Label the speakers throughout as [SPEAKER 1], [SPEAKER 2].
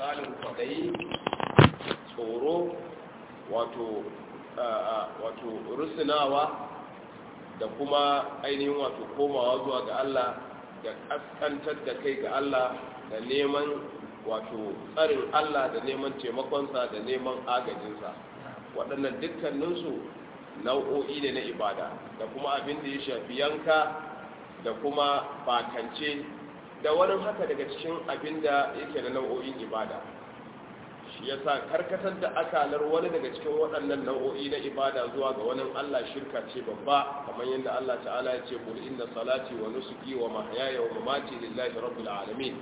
[SPEAKER 1] misalin kwaɗayi tsoro wato wato rusunawa da kuma ainihin wato komawa zuwa ga Allah da kaskantar da kai ga Allah da neman wato tsarin Allah da neman taimakonsa da neman agajinsa waɗannan dukkaninsu nau'o'i ne na ibada da kuma abin da ya shafi yanka da kuma bakance da wani haka daga cikin abin da yake na nau'o'in ibada shi ya sa karkatar da akalar wani daga cikin waɗannan nau'o'i na ibada zuwa ga wani Allah shirka ce babba kamar yadda Allah ta'ala ya ce kul inna salati wa nusuki wa mahyaya wa mamati lillahi rabbil alamin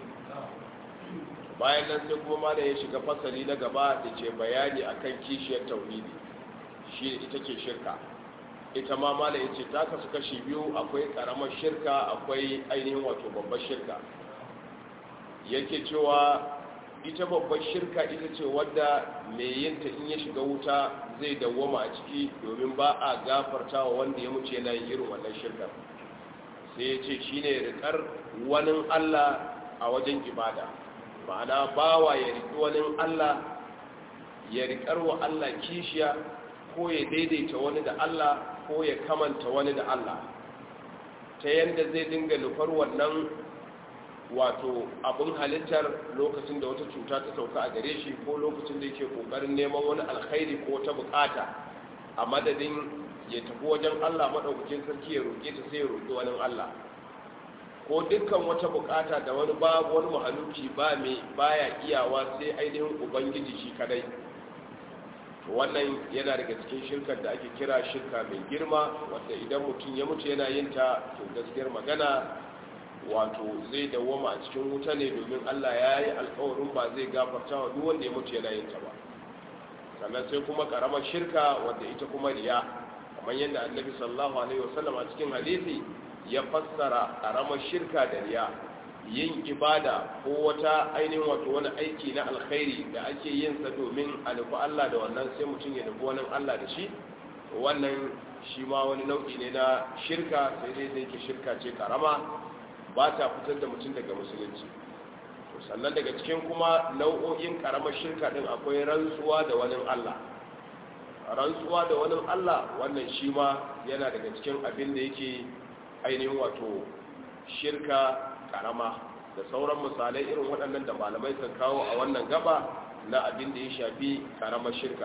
[SPEAKER 1] bayan nan sai kuma malam ya shiga fasali na gaba da ke bayani akan kishiyar tauhidi shi ita ce shirka ita ma malam ya ce ta kasu kashi biyu akwai karamar shirka akwai ainihin wato babbar shirka yake cewa ita babbar shirka ita ce wadda mai yinta in ya shiga wuta zai dawwama a ciki domin ba a gafarta wa wanda ya mutu yana yin irin wannan shirka sai ya ce shi ne rikar wani allah a wajen ibada ma'ana bawa ya riƙi wani allah ya riƙar wa allah kishiya ko ya daidaita wani da allah ko ya kamanta wani da allah ta yadda zai dinga nufar wannan wato abin halittar lokacin da wata cuta ta sauka a gare shi ko lokacin da yake kokarin neman wani alkhairi ko ta bukata a madadin ya tafi wajen Allah madaukakin sarki ya roƙe ta sai ya roƙi wani Allah ko dukkan wata bukata da wani babu wani mahaluki ba mai baya iyawa sai ainihin ubangiji shi kadai wannan yana daga cikin shirkar da ake kira shirka mai girma wanda idan mutum ya mutu yana yin ta to gaskiyar magana wato zai dawoma a cikin wuta ne domin Allah ya yi alkawarin ba zai gafarta wa duk wanda ya mutu yana yin ta ba sannan sai kuma karamar shirka wadda ita kuma riya kamar yadda annabi sallallahu alaihi wasallam a cikin hadisi ya fassara karamar shirka da riya yin ibada ko wata ainihin wato wani aiki na alkhairi da ake yin sa domin a nufi Allah da wannan sai mutum ya nufi wani Allah da shi wannan shi ma wani nau'i ne na shirka sai dai da yake shirka ce karama ba ta fitar da mutum daga musulunci sannan daga cikin kuma nau'o'in karamar shirka din akwai rantsuwa da wani Allah rantsuwa da wani Allah wannan shi ma yana daga cikin abin da yake ainihin wato shirka karama da sauran misalai irin waɗannan da malamai kan kawo a wannan gaba na abin da ya shafi karamar shirka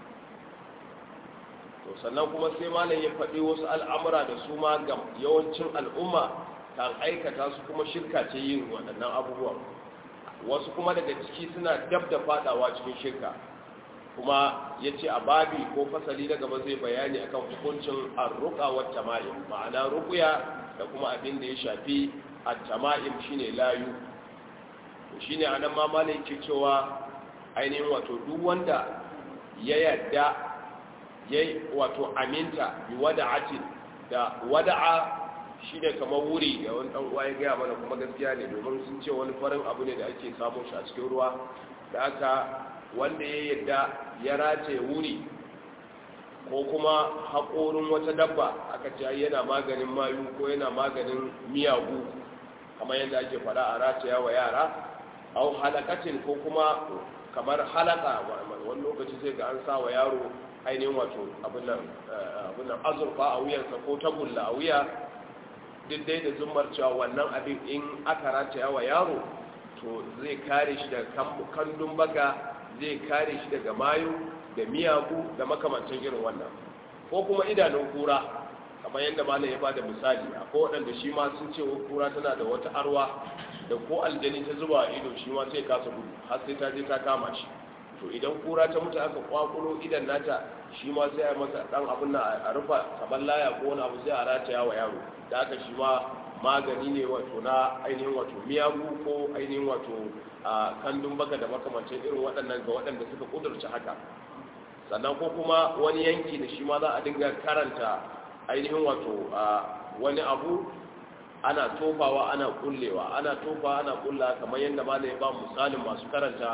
[SPEAKER 1] to sannan kuma sai malam ya faɗi wasu al'amura da su ma ga yawancin al'umma kan aikata su kuma shirka ce yin waɗannan abubuwan wasu kuma daga ciki suna dab da fadawa cikin shirka kuma ya ce a babi ko fasali na gaba zai bayani akan hukuncin arruka wa tama'im ma'ana rukuya da kuma abin da ya shafi a tama'im shine layu to shine anan ma malai ke cewa ainihin wato duk wanda ya yadda ya wato aminta bi wada'atin da wada'a shi ne kamar wuri da wani ɗan uwa ya gaya mana kuma gaskiya ne domin sun ce wani farin abu ne da ake samun shi a cikin ruwa da aka wanda ya yadda ya rataye wuri ko kuma haƙorin wata dabba aka ce yana maganin mayu ko yana maganin miyagu kamar yadda ake faɗa a rataya wa yara au halakacin ko kuma kamar halaka wani lokaci sai ga an sa wa yaro ainihin wato abin nan azurfa a wuyansa ko tagulla a wuya duk dai da zumar cewa wannan abin in aka rataya wa yaro to zai kare shi daga kandun baga zai kare shi daga mayu da miyagu da makamancin irin wannan ko kuma idanun kura kamar yadda malam ya bada misali akwai waɗanda shi ma sun ce kura tana da wata arwa da ko aljani ta zuba a ido shi ma sai kasa gudu har sai ta je ta kama shi to idan kura ta mutu aka kwakulo idan nata shi ma sai a masa dan abin na a rufa kamar laya ko wani abu sai a rataya wa yaro da aka shi ma magani ne wato na ainihin wato miyagu ko ainihin wato a kandun baka da makamancin irin waɗannan ga waɗanda suka kudurci haka sannan ko kuma wani yanki da shi ma za a dinga karanta ainihin wato wani abu ana tofawa ana kullewa ana tofa ana kulla kamar yadda ma ya ba misalin masu karanta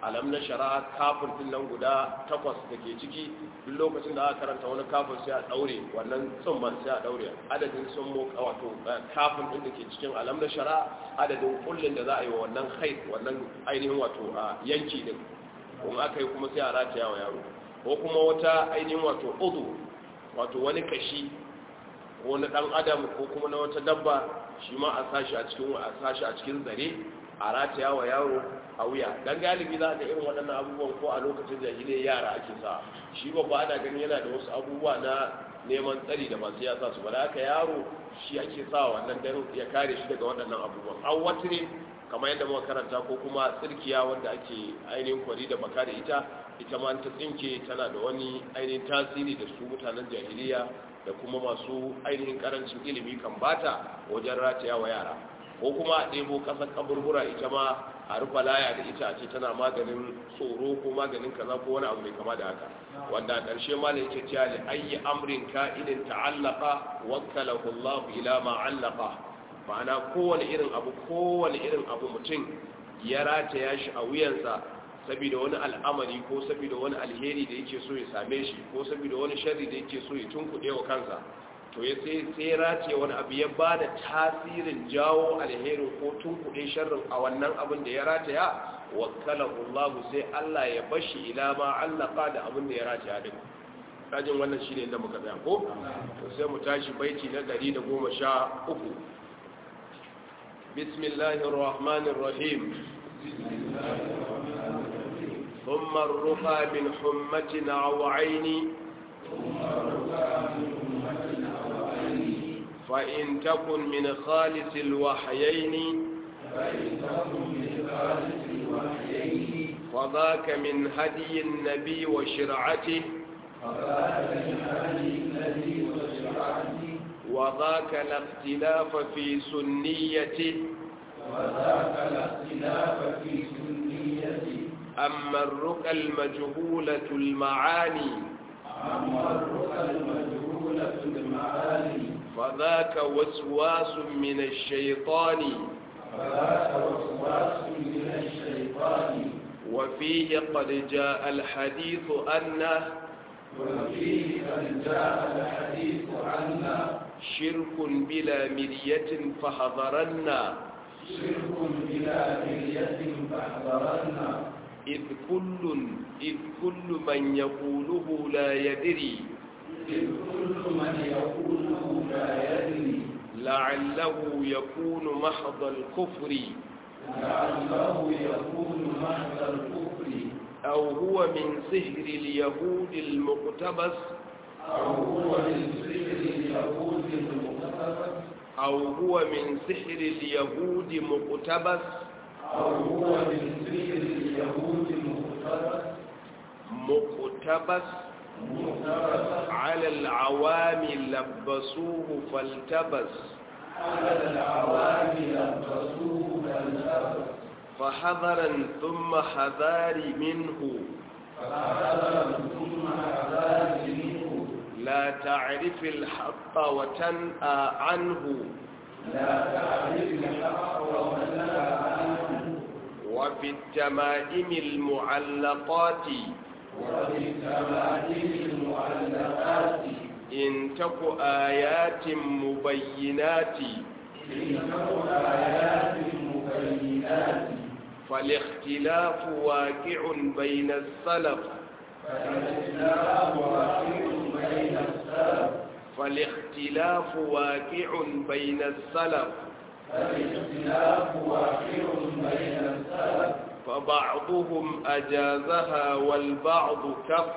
[SPEAKER 1] alam na shara kafin din nan guda takwas da ke ciki duk lokacin da aka karanta wani kafin sai a daure wannan tsumman sai a daure adadin sun mo wato kafin din da ke cikin alam na shara adadin kullun da za a yi wa wannan haid wannan ainihin wato yanki din kuma aka yi kuma sai a rataya wa yaro ko kuma wata ainihin wato udu wato wani kashi ko na dan adam ko kuma na wata dabba shi ma a sashi a cikin a sashi a cikin zare a rataya wa yaro a wuya dan galibi za ka irin waɗannan abubuwan ko a lokacin jahiliyar yara ake sa shi babba ana ganin yana da wasu abubuwa na neman tsari da masu yasa su ba da haka yaro shi ake sa wannan dan ya kare shi daga waɗannan abubuwan an watire kamar yadda muka karanta ko kuma tsirkiya wanda ake ainihin kwari da baka da ita ita ma ta tsinke tana da wani ainihin tasiri da su mutanen jahiliya da kuma masu ainihin karancin ilimi kan bata wajen rataya wa yara ko kuma a ɗebo ƙasar kaburbura ita ma a rufa laya da ita ce tana maganin tsoro ko maganin kaza ko wani abu mai kama da haka wanda a ƙarshe ma da yake cewa da ayi amrin ka'idin ta'allaka wakkalahu Allah ila ma allaka ma'ana kowane irin abu kowane irin abu mutum ya rataya shi a wuyansa saboda wani al'amari ko saboda wani alheri da yake so ya same shi ko saboda wani sharri da yake so ya tunkuɗe wa kansa to ya sai sai rataye wani abu ya ba da tasirin jawo alherin ko tunkuɗe sharrin a wannan abin da ya rataya wakkalahu Allah sai Allah ya bashi ila ma allaka da abin da ya rataya din kajin wannan shine inda muka tsaya ko to sai mu tashi baiti na 113 bismillahir rahmanir rahim ثم الرقى من حمة أو عين فإن تكن من خالص الوحيين فذاك من هدي النبي وشرعته وذاك الاختلاف في سنيته
[SPEAKER 2] وذاك الاختلاف في سنيته
[SPEAKER 1] أما الرقى المجهولة المعاني
[SPEAKER 2] أما الرقى المجهولة المعاني
[SPEAKER 1] فذاك وسواس من الشيطان
[SPEAKER 2] فذاك وسواس من الشيطان
[SPEAKER 1] وفيه قد جاء الحديث أنه
[SPEAKER 2] وفيه قد جاء الحديث عنا
[SPEAKER 1] شرك بلا مرية فحضرنا
[SPEAKER 2] شرك بلا مرية فاحذرنا
[SPEAKER 1] إذ كل إذ كل من يقوله لا يدري
[SPEAKER 2] إذ كل من يقوله لا يدري
[SPEAKER 1] لعله يكون محض الكفر
[SPEAKER 2] لعله يكون محض الكفر
[SPEAKER 1] أو هو من سحر اليهود المقتبس
[SPEAKER 2] أو هو من سحر اليهود المقتبس
[SPEAKER 1] أو هو من سحر اليهود مقتبس
[SPEAKER 2] أو هو من سحر اليهود المقتبس
[SPEAKER 1] مقتبس
[SPEAKER 2] مقتبس
[SPEAKER 1] على العوام لبسوه فالتبس
[SPEAKER 2] على العوام لبسوه فالتبس
[SPEAKER 1] فحذرا ثم حذار منه
[SPEAKER 2] فحذرا ثم حذار منه
[SPEAKER 1] لا تعرف الحق وتنأى عنه
[SPEAKER 2] لا تعرف الحق ولا عنه
[SPEAKER 1] وفي التمائم المعلقات
[SPEAKER 2] وفي التمائم المعلقات
[SPEAKER 1] إن تك آيات مبينات
[SPEAKER 2] إنه آيات مبينات
[SPEAKER 1] فالاختلاف واقع بين السلف
[SPEAKER 2] فالاختلاف واقع بين السلف
[SPEAKER 1] فالاختلاف واقع بين السلف
[SPEAKER 2] فالاختلاف واقع بين السلف
[SPEAKER 1] فبعضهم أجازها والبعض كف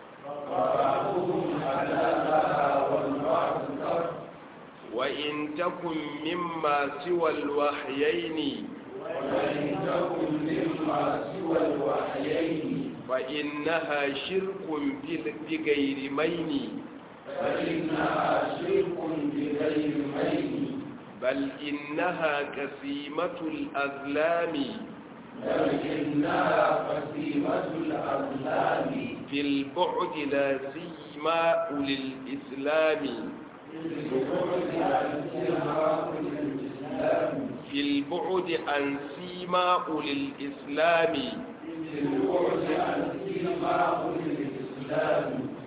[SPEAKER 2] وبعضهم حلالها والبعض كف
[SPEAKER 1] وإن تكن مما سوى الوحيين
[SPEAKER 2] وإن تكن مما سوى الوحيين
[SPEAKER 1] فإنها شرك بل- بغير مين
[SPEAKER 2] فإنها شرك بغير مين
[SPEAKER 1] بل إنها كسيمة الأظلام
[SPEAKER 2] بل إنها قسيمة الأظلام
[SPEAKER 1] في البعد لا سيما أولي الإسلام
[SPEAKER 2] بالبعد عن سماء الإسلام
[SPEAKER 1] في البعد عن سيما أولي الإسلام
[SPEAKER 2] للبعد عن دين معه الإسلام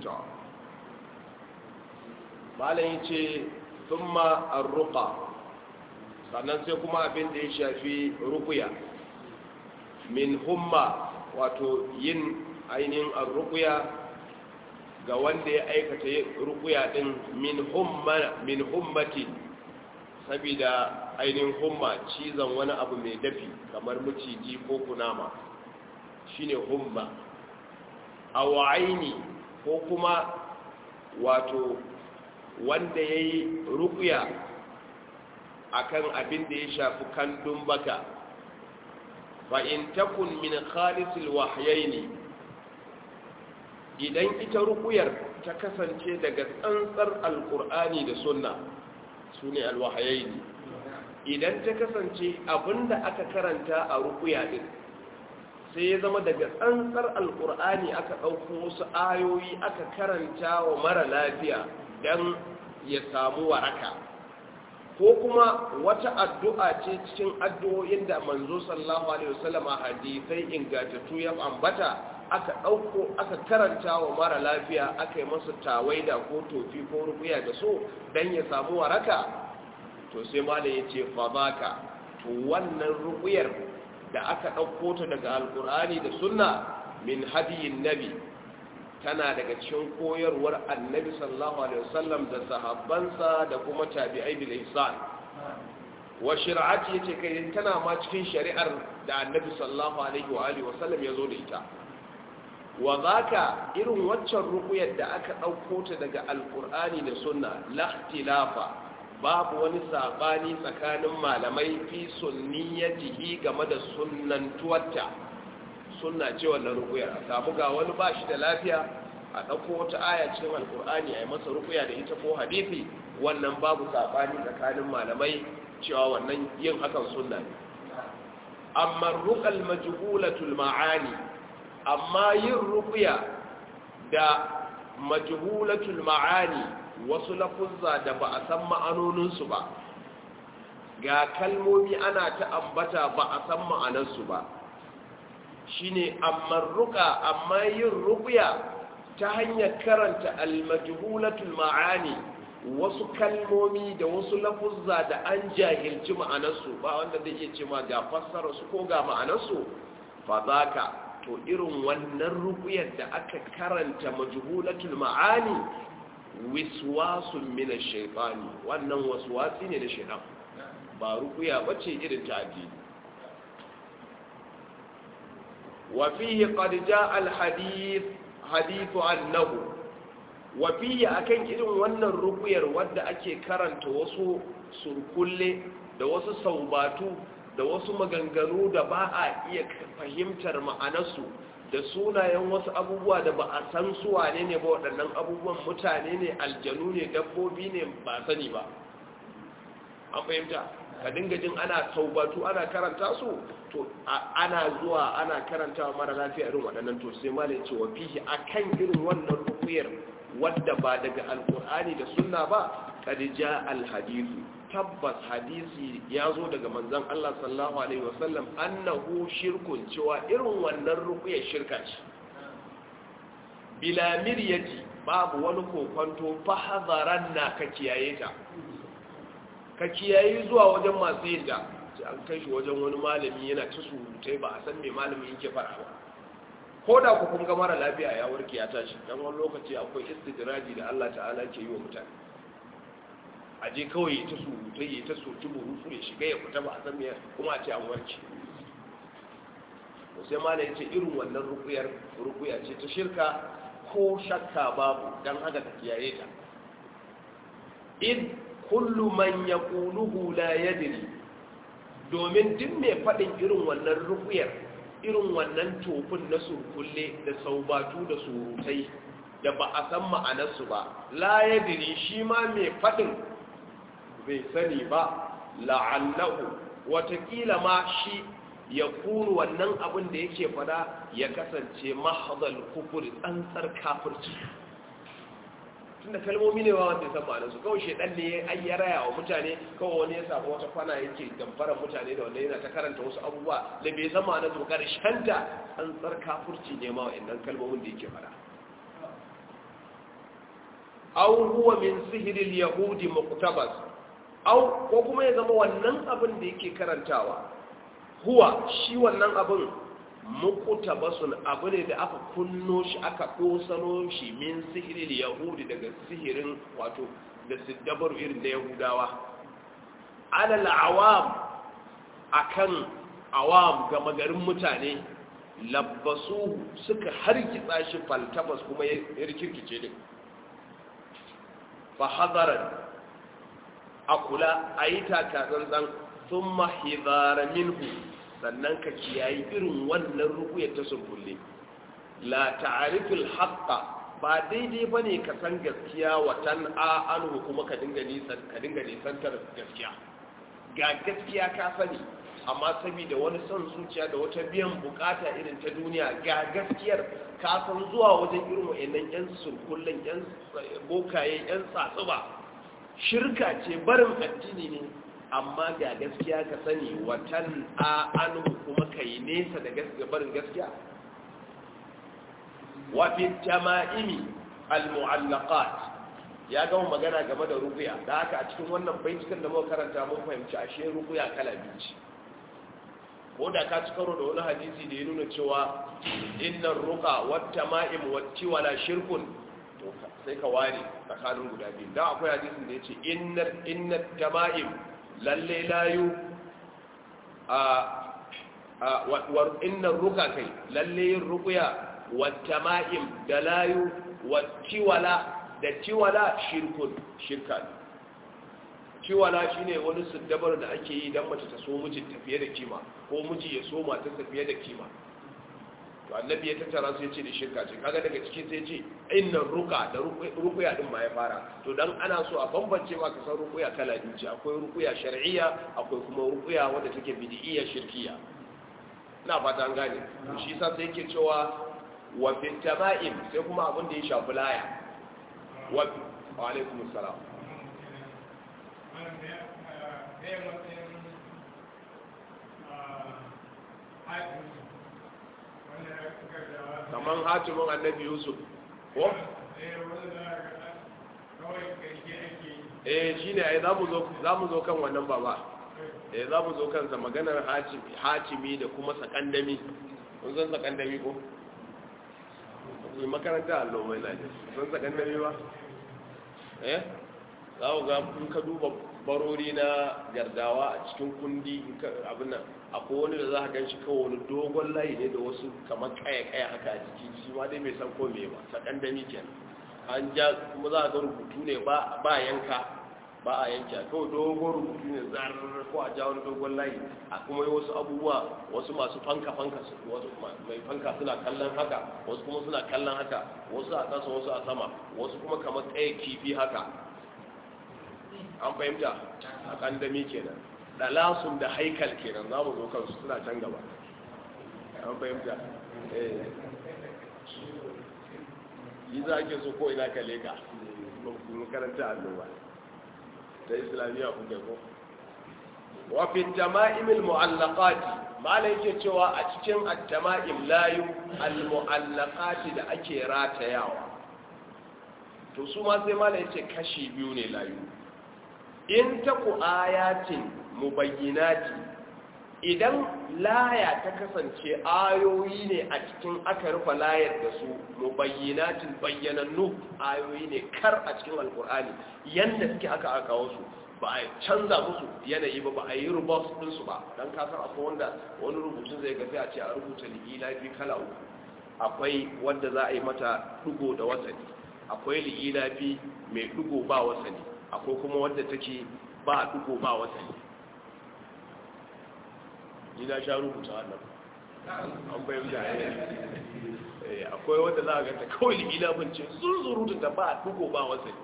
[SPEAKER 1] malam ya ce thumma arruqa sannan sai kuma abin da ya shafi rukuya min humma wato yin ainihin arrukuya ga wanda ya aikata rukuya din min humma min hummati saboda ainihin humma cizon wani abu mai dafi kamar maciji ko kunama shine humma aw aini ko kuma wato wanda ya yi rukuya a kan abin da ya shafi kandun baka fa'in takun min khalisul wahayaini idan ita rukuyar ta kasance daga tsantsar alkur'ani da sunna su ne alwahayaini idan ta kasance abinda aka karanta a rukuya din sai ya zama daga tsantsar alkur'ani aka ɗauko wasu ayoyi aka karanta wa mara lafiya don ya samu waraka ko kuma wata addu'a ce cikin addu'o'in da manzo sallallahu alaihi wasallam hadisai ingantattu ya ambata aka ɗauko aka karanta wa mara lafiya aka yi masa tawaida ko tofi ko rubuya da so don ya samu waraka to sai malam ya ce fadaka to wannan rubuyar da aka ɗauko ta daga alkur'ani da sunna min hadiyin nabi tana daga cikin koyarwar annabi sallallahu alaihi wasallam da sahabbansa da kuma tabi'ai bil ihsan wa shari'ati yace kai tana ma cikin shari'ar da annabi sallallahu alaihi wa alihi wasallam ya zo da ita wa zaka irin waccan ruqyar da aka dauko ta daga alqur'ani da sunna la ikhtilafa babu wani sabani tsakanin malamai fi sunniyatihi game da sunnantuwarta sunna ce wannan rukuyar a samu ga wani ba shi da lafiya a ɗauko wata aya cikin alkur'ani a yi masa rukuya da ita ko hadithi wannan babu saɓani tsakanin malamai cewa wannan yin hakan sunna ne amma rukal majhulatul ma'ani amma yin rukuya da majhulatul ma'ani wasu lafuzza da ba a san ma'anoninsu ba ga kalmomi ana ta ambata ba a san ma'anarsu ba shine amma ruka amma yin ruqya ta hanyar karanta al-majhulatul ma'ani wasu kalmomi da wasu lafuzza da an jahilci ma'anarsu ba wanda zai iya cewa ga fassara su ko ga ma'anarsu fa zaka to irin wannan ruqyar da aka karanta majhulatul ma'ani wiswasun min ash-shaytani wannan waswasi ne da shaytan ba ruqya bace irin ta addini وفيه قد جاء الحديث حديث أنه وفيه أكن إذن wannan rukuyar wadda ake karanta wasu surkulle da wasu saubatu da wasu maganganu da ba a iya fahimtar ma'anarsu da sunayen wasu abubuwa da ba a san su wane ne ba waɗannan abubuwan mutane ne aljanu ne dabbobi ne ba sani ba an fahimta ka dinga jin ana taubatu ana karanta su to ana zuwa ana karanta mara lafiya irin waɗannan to sai malai ce wa fihi akan irin wannan rukuyar wadda ba daga alkur'ani da sunna ba kad ja alhadithu tabbas hadisi ya zo daga manzon Allah sallallahu alaihi wasallam annahu shirkun cewa irin wannan rukuyar shirka ce bila miryati babu wani kokonto fa hadaranna ka kiyaye ta ka kiyayi zuwa wajen masu yin da an kai shi wajen wani malami yana ta surutai ba a san mai malamin yake fara ba ko da ku kun ga mara lafiya ya warke ya tashi dan wani lokaci akwai istidraji da Allah ta'ala ke yi wa mutane a je kawai ya ta surutai ya ta soki burutu ya shiga ya fita ba a san me kuma a ce an warke sai malai ce irin wannan rukuyar rukuya ce ta shirka ko shakka babu dan haka ka kiyaye ta id kullu man yaquluhu la yadri domin duk mai fadin irin wannan rukuyar irin wannan tofin na surkulle da saubatu da surutai da ba a san ma'anarsu ba la yadri shi ma mai fadin bai sani ba la'allahu watakila ma shi ya kuru wannan abin da yake fada ya kasance mahadal kufuri tsantsar kafirci tunda kalmomi ne ba wanda ya san ma'anarsu kawai shedan ne ai ya raya wa mutane kawai wani ya samu wata kwana yake damfarar mutane da wanda yana ta karanta wasu abubuwa da bai san ma'anarsu ba karshen ta an tsar kafurci ne ma wa'annan kalmomin da yake fara aw huwa min sihril yahudi muqtabas aw ko kuma ya zama wannan abin da yake karantawa huwa shi wannan abin muqtabasun abu ne da aka kunno shi aka dosano shi min sihril yahudi daga sihirin wato da siddabar irin da yahudawa alal awam akan awam ga magarin mutane labbasu suka harkitsa shi faltabas kuma ya rikirkice din fa hadaran a kula a yi takatsantsan sun mahidara minhu sannan ka kiyayi irin wannan rukuyar ta surkulle la ta'arifil haqqa ba daidai bane ka san gaskiya watan a anhu kuma ka dinga nisan ka dinga nisantar gaskiya ga gaskiya ka sani amma saboda wani son zuciya da wata biyan bukata irin ta duniya ga gaskiyar ka san zuwa wajen irin wayannan yan surkullen yan bokaye yan tsatsuba shirka ce barin addini ne amma ga gaskiya ka sani watan a anu kuma ka yi nesa da gaskiya barin gaskiya wafi tama'imi al-mu'allaqat ya gama magana game da rukuya da haka a cikin wannan baitukan da muka karanta mun fahimci ashe rukuya kala biyu ce ko da ka ci karo da wani hadisi da ya nuna cewa innan ruka wata ma'im wacce wala shirkun to sai ka ware tsakanin guda biyu da akwai hadisin da ya ce innan tama'im lalle layu a innan ruka kai lalle yin rukuya wata ma'im da layu wacce wala da ciwala shirkun shirka ne ciwala shine wani siddabar da ake yi don mace ta so mijin tafiye da kima ko miji ya so mata tafiye da kima to annabi ya tattara su ya ce da shirka ce kaga daga ciki sai ce innan ruka da rukuya din ma ya fara to dan ana so a bambance ma ka san rukuya kala biyu ce akwai rukuya shar'iyya akwai kuma rukuya wanda take bid'iyya shirkiyya ina fata an gane to shi yasa sai yake cewa wa fi tama'im sai kuma abin da ya shafi laya wa alaikum assalam kamar hatimin annabi yusuf ko? eh shi ne ai za mu zo kan wannan baba eh za mu zo kansa maganar hatimi da kuma sakandami kun san sakandami ko? yi makaranta allo mai laje sun sakandami ba? eh za ku ga kun ka duba barori na gardawa a cikin kundi abin nan akwai wani da za a gan shi kawai wani dogon layi ne da wasu kamar kaya-kaya haka a jiki shi ma dai mai san ko me ba sakan da miken an ja kuma za a ga rubutu ne ba yanka ba a yanki kawai dogon rubutu ne zarar ko a ja wani dogon layi a kuma yi wasu abubuwa wasu masu fanka-fanka wasu mai fanka suna kallon haka wasu kuma suna kallon haka wasu a ƙasa wasu a sama wasu kuma kamar tsaye kifi haka an fahimta a kandami kenan dalasun da haikal kenan za mu zo kansu suna can gaba an fahimta yi za ke so ko ina ka leka makaranta annoba ta islamiyya kuka ko wafin jama'imil mu'allaqati mala yake cewa a cikin at-tama'im layu al-mu'allaqati da ake ratayawa to su ma sai mala yace kashi biyu ne layu in taku ayatin mubayyinati idan laya ta kasance ayoyi ne a cikin aka rufe layar da su mubayyinatin bayyanannu ayoyi ne kar a cikin alkur'ani yanda suke aka aka wasu ba a canza musu yanayi ba ba a yi rubos ɗinsu ba don kasar akwai wanda wani rubutun zai ga sai a ce a rubuta li'ila fi kala uku akwai wanda za a yi mata ɗigo da wasani akwai li'ila fi mai ɗigo ba wasani akwai kuma wadda take ba duko ba wasani ni na sha rubuta wannan an bayan da ya akwai wadda za a ganta kawai limila bince zurzurutu da ba duko ba wasani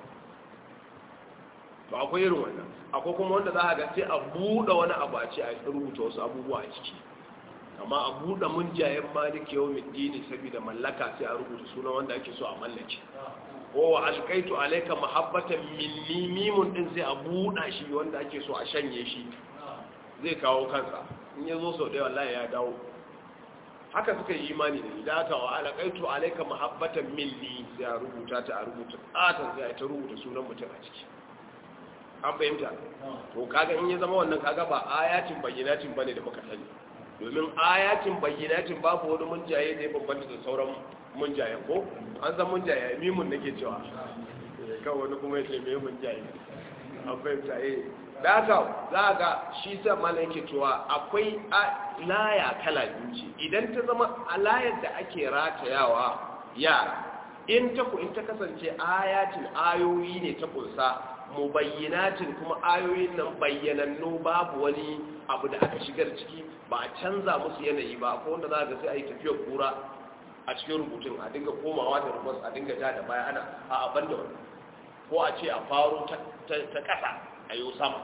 [SPEAKER 1] ba akwai irin wannan akwai kuma wanda za a ga sai a buɗe wani abu a ce a rubuta wasu abubuwa a ciki amma a buɗe munjayen maliki yau dini saboda mallaka sai a rubuta sunan wanda ake so a mallake ko wa alkaitu alaika mahabbatan minni mimun din sai a buɗa shi wanda ake so a shanye shi zai kawo kansa in ya zo sau ɗaya wallahi ya dawo haka suka yi imani da idan aka wa alkaitu alaika mahabbatan minni sai a rubuta ta a rubuta tsatan sai a ta rubuta sunan mutum a ciki an fahimta to kaga in ya zama wannan kaga ba ayatin bayyanatin bane da muka sani domin ayatin bayyanatin babu wani munjaye da ya bambanta da sauran munjaye ko an san munjaye mimun nake cewa kawai wani kuma ya ce me munjaye an fahimta eh da haka za ga shi sa mana yake cewa akwai laya kala biyu ce idan ta zama a layar da ake ratayawa yara in ta ku in ta kasance ayatin ayoyi ne ta kunsa mubayyinatin kuma ayoyin nan bayyanannu babu wani abu da aka shigar ciki ba a canza musu yanayi ba ko wanda za ga sai a yi tafiyar kura a cikin rubutun a dinga komawa da rubus a dinga ja da baya ana a abin da wani ko a ce a faro ta ƙasa a yi sama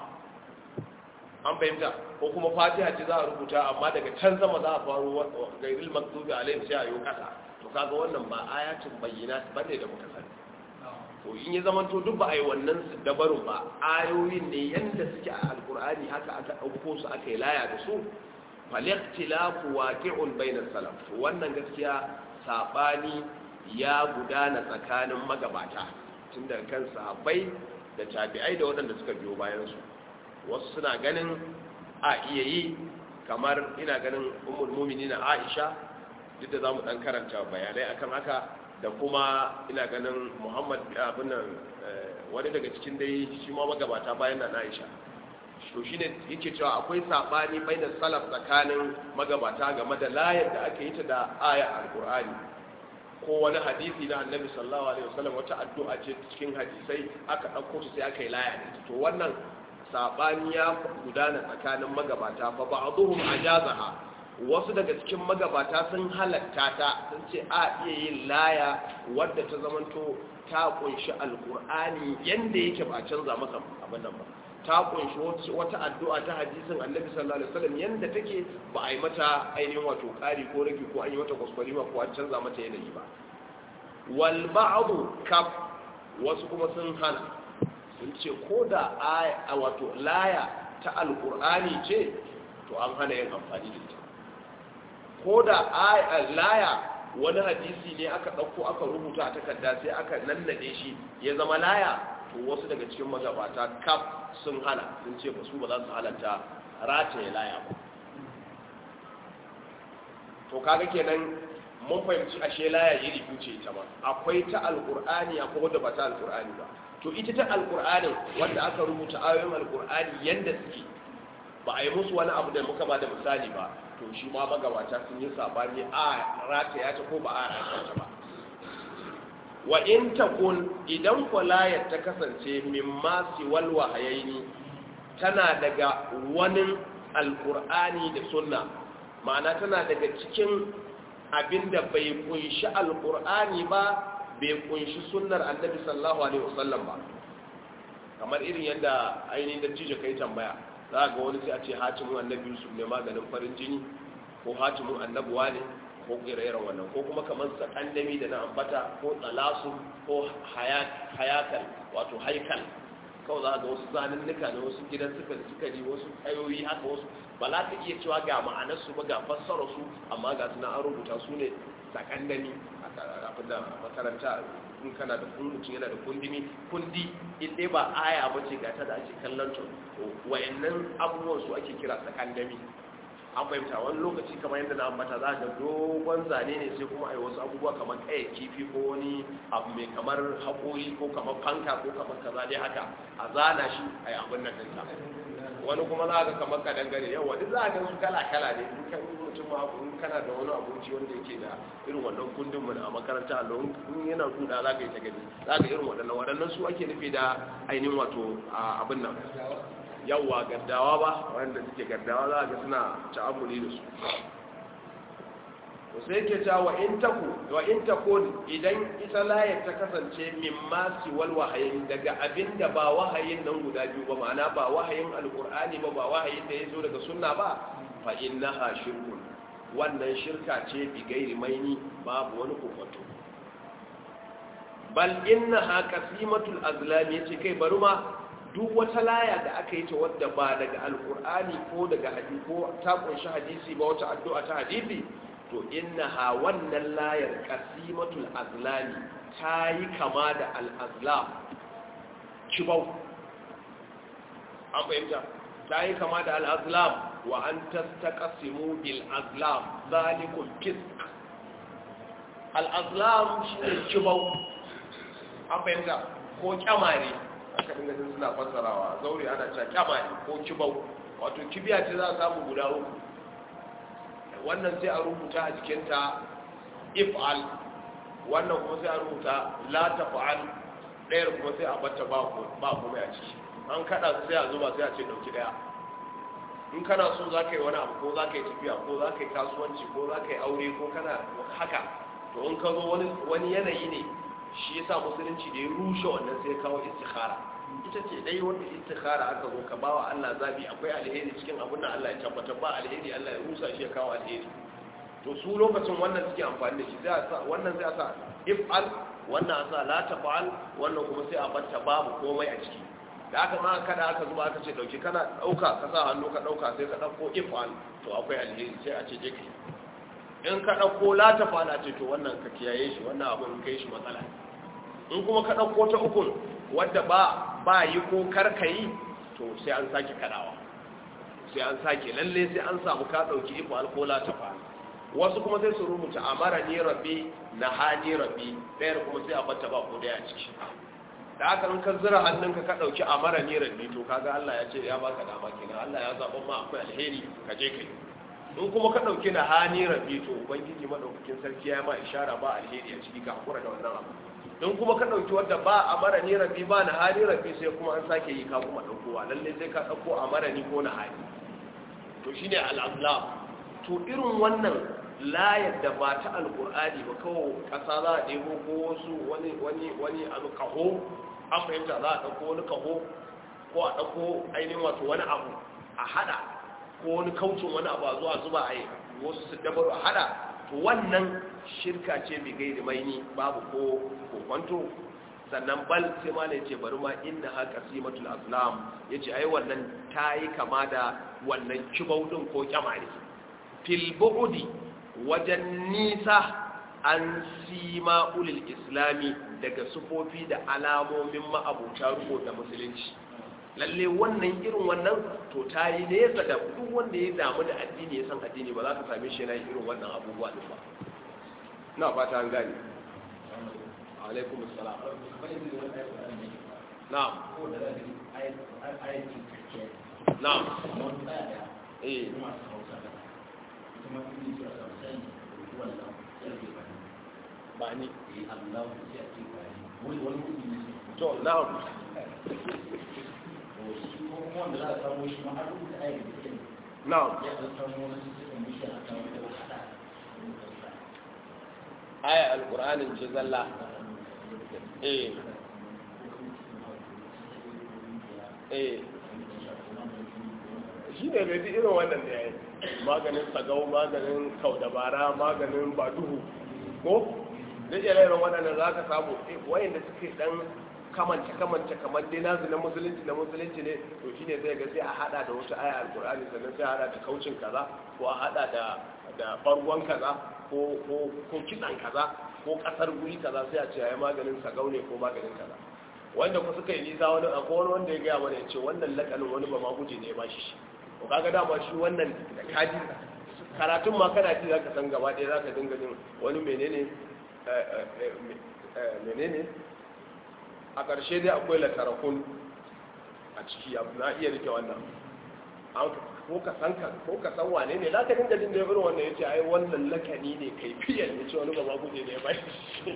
[SPEAKER 1] an fahimta ko kuma fatiha ce za a rubuta amma daga can sama za a faro gairil maktubi alayhim sai a yi ƙasa to kaga wannan ba ayatin bayyana bane da muka sani to in ya zama to duk ba a yi wannan dabarun ba ayoyin ne yadda suke a alkur'ani haka aka ɗauko su aka yi laya da su falaktilafu waqi'un bainas salaf to wannan gaskiya sabani ya gudana tsakanin magabata tun da kan sahabbai da tabi'ai da waɗanda suka biyo bayan su wasu suna ganin a iya yi kamar ina ganin ummul mu'minin Aisha duk da zamu dan karanta bayanai akan haka da kuma ina ganin muhammad abin nan wani daga cikin dai shi ma magabata bayan na aisha to shi ne yake cewa akwai saɓani bai da salaf tsakanin magabata game da layar da aka yi ta da aya alkur'ani ko wani hadisi na annabi sallallahu alaihi wasallam wata addu'a ce cikin hadisai aka ɗauko ta sai aka yi laya da to wannan saɓani ya gudana tsakanin magabata fa ba'dhum ajazaha wasu daga cikin magabata sun halatta ta sun ce a iya yin laya wadda ta zamanto ta kunshi alkur'ani yadda yake ba canza masa abin nan ba ta kunshi wata addu'a ta hadisin annabi sallallahu alaihi wasallam yadda take ba a yi mata ainihin wato ƙari ko rage ko an yi mata kwaskwari ba ko an canza mata yanayi ba wal ba'du kaf wasu kuma sun hana sun ce ko da a wato laya ta alkur'ani ce to an hana yin amfani da ita ko da laya wani hadisi ne aka ɗauko aka rubuta a takarda sai aka nannade shi ya zama laya to wasu daga cikin magabata kaf sun hana sun ce ba su ba za su halatta rataye laya ba to kaga kenan mun fahimci ashe laya iri biyu ce ita ma akwai ta alkur'ani akwai wadda ba ta alkur'ani ba to ita ta alkur'anin wanda aka rubuta ayoyin alkur'ani yanda suke ba a yi musu wani abu da muka ba da misali ba to shi ma magabata sun yi sabani a rata ya ta ko ba a rata ta ba wa in takun idan kwalayar ta kasance min masu walwa hayaini tana daga wani alkur'ani da sunna ma'ana tana daga cikin abinda bai kunshi alkur'ani ba bai kunshi sunnar annabi sallallahu alaihi wasallam ba kamar irin yadda ainihin da cije kai tambaya za ga wani sai a ce hatimin annabi yusuf ne maganin farin jini ko hatimin annabuwa ne ko ire-iren wannan ko kuma kamar sakandami da na ambata ko tsalasu ko hayakal wato haikal kawai za ga wasu zanunnuka na wasu gidan sukari sukari wasu ayoyi haka wasu ba za ka iya cewa ga ma'anarsu ba ga fassararsu amma ga suna an rubuta su ne sakandami a da makaranta in kana da mutum yana da kundimi kundi in dai ba aya ba ce ga ta da ake kallon to wayannan abubuwan su ake kira sakandami an fahimta wani lokaci kamar yadda na ambata za ga dogon zane ne sai kuma ai wasu abubuwa kamar kaya kifi ko wani abu mai kamar haƙori ko kamar fanka ko kamar kaza dai haka a zana shi a yi abin nan ɗinsa wani kuma za ga kamar kadangare yawa duk za ga su kala kala ne in kan mutum ma in kana da wani abinci wanda yake da irin wannan kundin mu a makaranta allo in yana kuda za ka yi ta gani za ka irin waɗannan waɗannan su ake nufi da ainihin wato abin nan yawwa gaddawa ba wanda suke gaddawa za ga suna ta'amuli da su to sai ke ta wa in taku wa in takun idan ita layar ta kasance min ma siwal wahayin daga abinda ba wahayin nan guda biyu ba ma'ana ba wahayin alqur'ani ba ba wahayin da yazo daga sunna ba fa innaha shirkun wannan shirka ce bi gairi maini babu wani kokonto bal innaha qasimatul azlam yace kai bari ma duk wata laya da aka yi ta wadda ba daga alkur'ani ko daga hadisi ko ta kunshi hadisi ba wata addu'a ta hadisi to innaha wannan layar qasimatul azlami ta yi kama da al-azlam kibau an fahimta ta yi kama da al-azlam wa an tastaqsimu bil azlam zalikum fisk al-azlam shine kibau an fahimta ko kyamare aka dinga jin suna fassarawa zaure ana cewa kyama ne ko kibau wato kibiya ce za a samu guda uku wannan sai a rubuta a jikinta if'al wannan kuma sai a rubuta la taf'al ɗayar kuma sai a bata ba kuma a ciki an kada su sai a zuba sai a ce dauki daya in kana so za ka yi wani abu ko za ka yi tafiya ko za ka yi kasuwanci ko za ka yi aure ko kana haka to in ka zo wani yanayi ne shi yasa musulunci da ya rushe wannan sai kawo istikhara ita ce dai wanda istikhara aka zo ka bawa Allah zabi akwai alheri cikin abin da Allah ya tabbatar ba alheri Allah ya rusa shi ya kawo alheri to su lokacin wannan suke amfani da shi sai a sa wannan sai a sa if'al wannan a sa la taf'al wannan kuma sai a batta babu komai a ciki da aka ma kada aka zuba aka ce dauki kana dauka ka sa hannu ka dauka sai ka dauko if'al to akwai alheri sai a ce je kai in ka dauko la taf'al a ce to wannan ka kiyaye shi wannan abun kai shi matsala in kuma ka ɗauko ta ukun wadda ba ba yi ko karka yi to sai an sake kaɗawa sai an sake lalle sai an samu ka ɗauki iko alkola ta fa wasu kuma sai su rubuta amara ni rabbi na hani rabbi ɗayar kuma sai a bata ba ko daya ciki da aka in ka zira hannunka ka ɗauki amara ni rabbi to kaga Allah ya ce ya baka dama kenan Allah ya zaɓa ma akwai alheri ka je kai in kuma ka ɗauki na hani rabbi to ubangiji madaukakin sarki ya ma ishara ba alheri a ciki ka hakura da wannan abu in kuma ka ɗauki wadda ba a mara ni rabi ba na hali rabi sai kuma an sake yi ka kuma ɗaukowa lalle sai ka ɗauko a mara ni ko na hali to shi ne al'azlam to irin wannan layar da ba ta alƙur'ani ba kawo ƙasa za a ɗebo ko wasu wani wani wani abu kaho an fahimta za a ɗauko wani kaho ko a ɗauko ainihin wato wani abu a haɗa ko wani kaucin wani abu a zuwa zuba a yi wasu su dabaru a haɗa to wannan shirka ce mai gairi maini babu ko kokwanto sannan bal sai ma ne ce bari ma inda haka simatul aslam ya ce ai wannan ta yi kama da wannan kibaudin ko kyamari fil bu'udi wajen nisa an sima ulil islami daga sufofi da alamomin ma'abuta ruko da musulunci lalle wannan irin wannan to ta yi nesa da duk wanda ya damu da addini ya san addini ba za ka same shi yana irin wannan abubuwa din ba na fata an gani alaikum assalam na'am na'am eh ba ni to na'am na'am aya alqur'anin ce zalla eh eh shi ne mai irin wannan da ya yi maganin sagau maganin kaudabara maganin baduhu ko da irin waɗanda za ka samu wayanda suke ɗan kamance kamance kamar dai nazu na musulunci na musulunci ne to shine zai ga sai a hada da wata aya alkur'ani sannan sai a hada da kaucin kaza ko a hada da da bargon kaza ko ko ko kitsan kaza ko kasar guri kaza sai a ce ayi maganin sagau ne ko maganin kaza wanda ku suka yi nisa wani akwai wani wanda ya gaya mana ya ce wannan lakanin wani ba ma guje ne ya bashi shi to kaga dama shi wannan da kaji karatun ma kana ji zaka san gaba ɗaya zaka dinga jin wani menene menene a ƙarshe dai akwai latarakun a ciki abu na iya rike wannan ko ka san ka ko ka san wane ne zaka dinga jin da irin wannan yace ai wannan lakani ne kai fiye ne ce wani ba ma guje ne ya bashi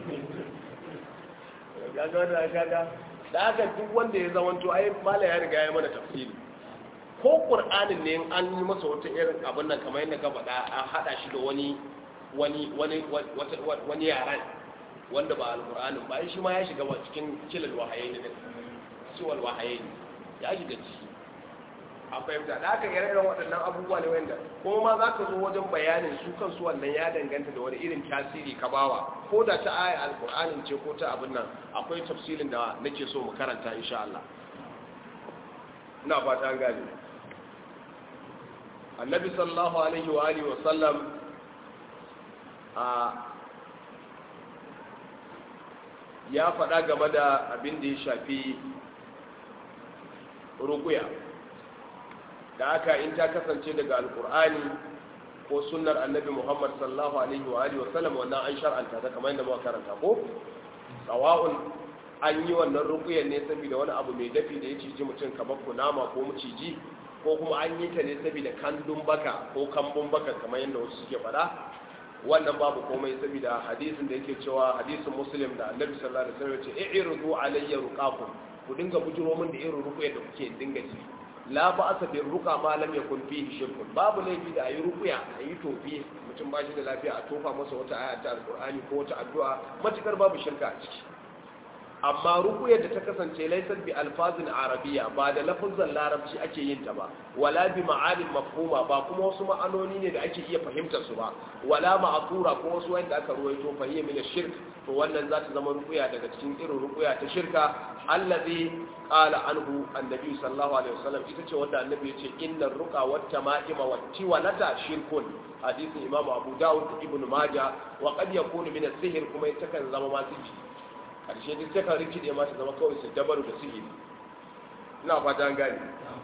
[SPEAKER 1] kaga wannan kaga da haka duk wanda ya zamanto ai mala ya riga ya mana tafsiri ko qur'anin ne an yi masa wata irin abin nan kamar yadda ka faɗa a hada shi da wani wani wani wani yaran wanda ba alqur'anin ba shi ma ya shiga cikin kilal wahayi ne ciwal wahayi ya shiga ciki a fahimta da aka ire iren waɗannan abubuwa ne wanda kuma ma za ka zo wajen bayanin su kansu wannan ya danganta da wani irin tasiri ka bawa ko da ta aya alƙur'anin ce ko ta abin nan akwai tafsirin da nake so mu karanta insha Allah ina fata an gane annabi sallallahu alaihi wa alihi wa sallam a ya faɗa game da abin da ya shafi rukuya da aka in ta kasance daga alkur'ani ko sunnar annabi muhammad sallallahu alaihi wa alihi wasallam wannan an shar'anta ta kamar yadda muka karanta ko sawa'un an yi wannan rukuyan ne saboda wani abu mai dafi da ya ciji mutum kamar kunama ko maciji ko kuma an yi ta ne saboda kandun baka ko kambun baka kamar yadda wasu suke faɗa wannan babu komai saboda hadisin da yake cewa hadisin muslim da annabi sallallahu alaihi wasallam ya ce i'ridu alayya ruqakum ku dinga bujiro min da irin rukuya da kuke dinga ji la ba asa bin ruka ma lam yakun fihi shirkun babu laifi da ayi rukuya ayi tofi mutum ba shi da lafiya a tofa masa wata aya ta alqur'ani ko wata addu'a matukar babu shirka a ciki amma rukuyar da ta kasance laisar bi alfazin arabiya ba da lafazan larabci ake yin ta ba wala bi ma'anin mafhuma ba kuma wasu ma'anoni ne da ake iya fahimtar su ba wala ma'asura ko wasu wanda aka ruwaito fahiyya min shirk to wannan za ta zama rukuya daga cikin irin rukuya ta shirka allazi qala anhu annabi sallallahu alaihi wasallam ita ce wanda annabi ya ce innar ruqa wat tama'ima wat tiwalata shirkun hadisin imam abu daud ibn majah wa qad yakunu min as-sihr kuma ita kan zama ma sihiri karshe duk ta kan rikide ma ta zama kawai su dabaru da sihiri ina fata an gane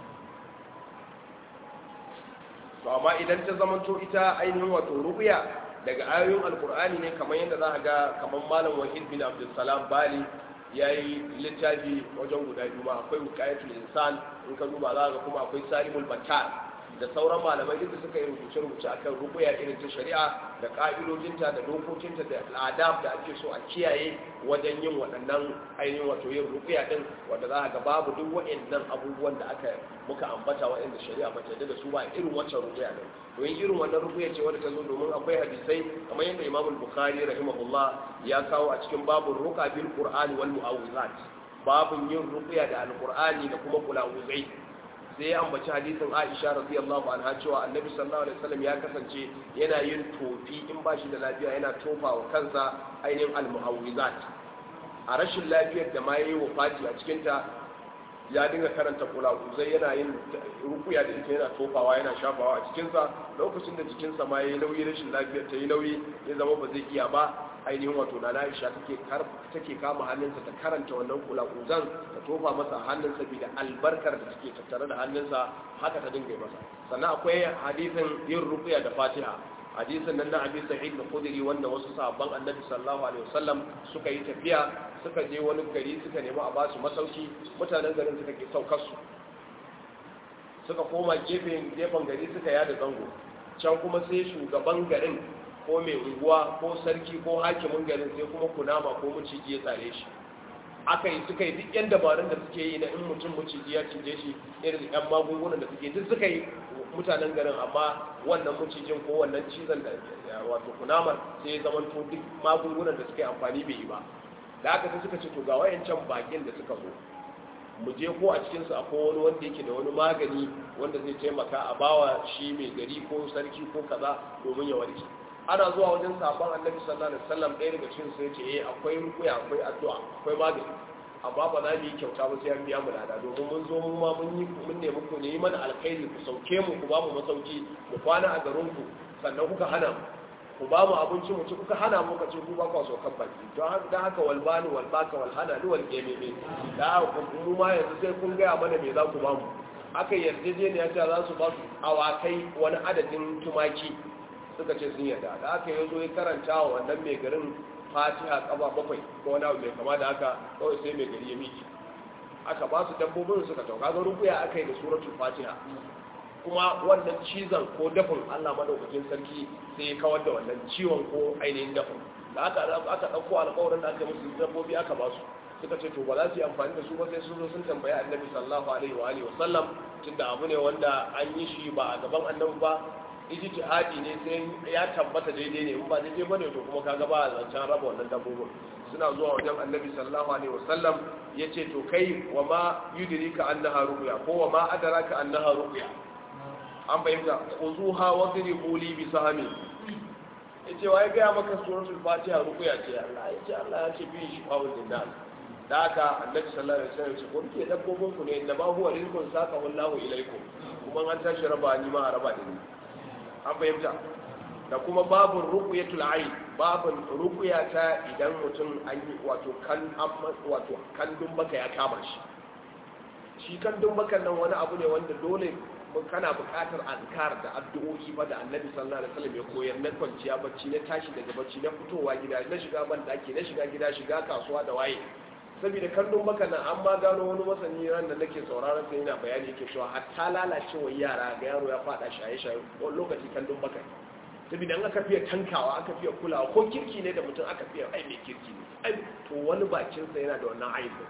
[SPEAKER 1] to amma idan ta zamanto ita ainihin wato ruqya daga ayoyin alkur'ani ne kamar yadda za a ga kamar malam wahid bin abdulsalam bali ya yi littafi wajen guda biyu ma akwai wukayatul insan in ka duba za ga kuma akwai salimul battar da sauran malamai duk da suka yi rubuce-rubuce akan rukuya irin ta shari'a da ka'idojinta da dokokinta da al'adab da ake so a kiyaye wajen yin waɗannan ainihin wato yin rukuya din wanda za a ga babu duk waɗannan abubuwan da aka muka ambata waɗanda shari'a ba ta yarda da su ba irin wancan rukuya din to yin irin wannan rukuya ce wadda ta zo domin akwai hadisai kamar yadda imamul bukhari rahimahullah ya kawo a cikin babun ruqa bil qur'ani wal mu'awwizat babun yin rukuya da alqur'ani da kuma kulawuzai sai ya ambaci hadisin Aisha radiyallahu anha cewa Annabi sallallahu alaihi wasallam ya kasance yana yin tofi in ba shi da lafiya yana tofa wa kansa ainihin al-muhawwizat a rashin lafiyar da ma yayi wafati a cikin ta ya dinga karanta kulakuzai yana yin rukuya da ita yana tofawa yana shafawa a cikinsa lokacin da jikinsa ma ya yi nauyi rashin lafiyar ta yi nauyi ya zama ba zai iya ba ainihin wato na Aisha take take kama hannunsa ta karanta wannan kulakuzan ta tofa masa hannunsa bi da albarkar da take tattare da hannunsa haka ta dinga masa sannan akwai hadisin yin rukuya da Fatiha hadisin nan na Abi Sa'id al-Khudri wanda wasu sahabban Annabi sallallahu alaihi wasallam suka yi tafiya suka je wani gari suka nemi a basu masauki mutanen garin suka ke saukar su suka koma gefen gefen gari suka yada zango can kuma sai shugaban garin ko mai unguwa ko sarki ko hakimin garin sai kuma kunama ko maciji ya tsare shi aka yi suka yi duk yan dabarun da suke yi na in mutum maciji ya cije shi irin yan magungunan da suke duk suka yi mutanen garin amma wannan macijin ko wannan cizon da wato kunamar sai ya zama to duk magungunan da suka yi amfani bai yi ba da aka sai suka ce to ga wayancan bakin da suka zo mu je ko a cikinsu akwai wani wanda yake da wani magani wanda zai taimaka a bawa shi mai gari ko sarki ko kaza domin ya warke ana zuwa wajen sabon annabi sallallahu alaihi wasallam ɗaya daga cikin su yace eh akwai rukuya akwai addu'a akwai magani amma ba za mu yi kyauta ba sai an biya mu lada domin mun zo mu ma mun yi mun nemi ku ne mana alkhairi ku sauke mu ku ba mu masauki mu kwana a garin ku sannan kuka hana mu ku ba mu abinci mu ci kuka hana mu kace ku ba ku so kan baki don haka dan haka wal bani wal baka wal hana ni wal gememe da ku mu ma yanzu sai kun ga mana me za ku ba mu aka yarjejeniya ta za su ba su awakai wani adadin tumaki suka ce sun yarda da aka yi zo ya karanta wa wannan mai garin fatiha kaba bakwai ko wani abu mai kama da haka kawai sai mai gari ya miki aka ba su dabbobin suka tauka ga rubuya aka yi da suratul fatiha kuma wannan cizon ko dafin allah madaukakin sarki sai ya kawar da wannan ciwon ko ainihin dafin da aka aka ɗauko alƙawarin da aka musu dabbobi aka ba su suka ce to ba za su yi amfani da su ba sai sun zo sun tambayi annabi sallallahu alaihi wa alihi wa sallam tunda abu ne wanda an yi shi ba a gaban annabi ba ijtihadi ne sai ya tabbata daidai ne in ba daidai bane to kuma kaga ba zancen raba wannan dabbobin suna zuwa wajen annabi sallallahu alaihi wasallam yace to kai wa ma yudrika annaha ruqya ko wa ma adraka annaha ruqya an bayyana khuzuha wa dribu li bi sahmi yace wai ga maka suratul fatiha ruqya ce Allah yace Allah ya ce bi shi fa'ul linnas da haka annabi sallallahu alaihi wasallam ce ko ke dabbobin ku ne inda ba huwa rizqun saka wallahu ilaikum kuma an tashi raba ni ma a raba da ni an fahimta da kuma babun ruqyatul ayn babun ruqya ta idan mutum an yi wato kan wato kandun baka ya kama shi shi kandun bakan nan wani abu ne wanda dole kana buƙatar azkar da addu'o'i ba da annabi sallallahu alaihi wasallam ya koyar na kwanciya bacci na tashi daga bacci na fitowa gida na shiga ban daki na shiga gida shiga kasuwa da waye saboda kallon maka nan an ma gano wani masani ran da nake sauraron sai yana bayani yake cewa hatta lalacewar yara ga yaro ya fada shaye-shaye wani lokaci kallon baka saboda an aka fiye tankawa aka fiye kulawa ko kirki ne da mutum aka fiye ai mai kirki ne ai to wani bakinsa yana da wannan aibu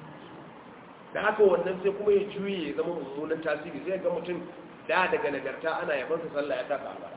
[SPEAKER 1] da haka wannan sai kuma ya juye ya zama mummunan tasiri sai ga mutum da daga nagarta ana yabansa sallah ya taka albara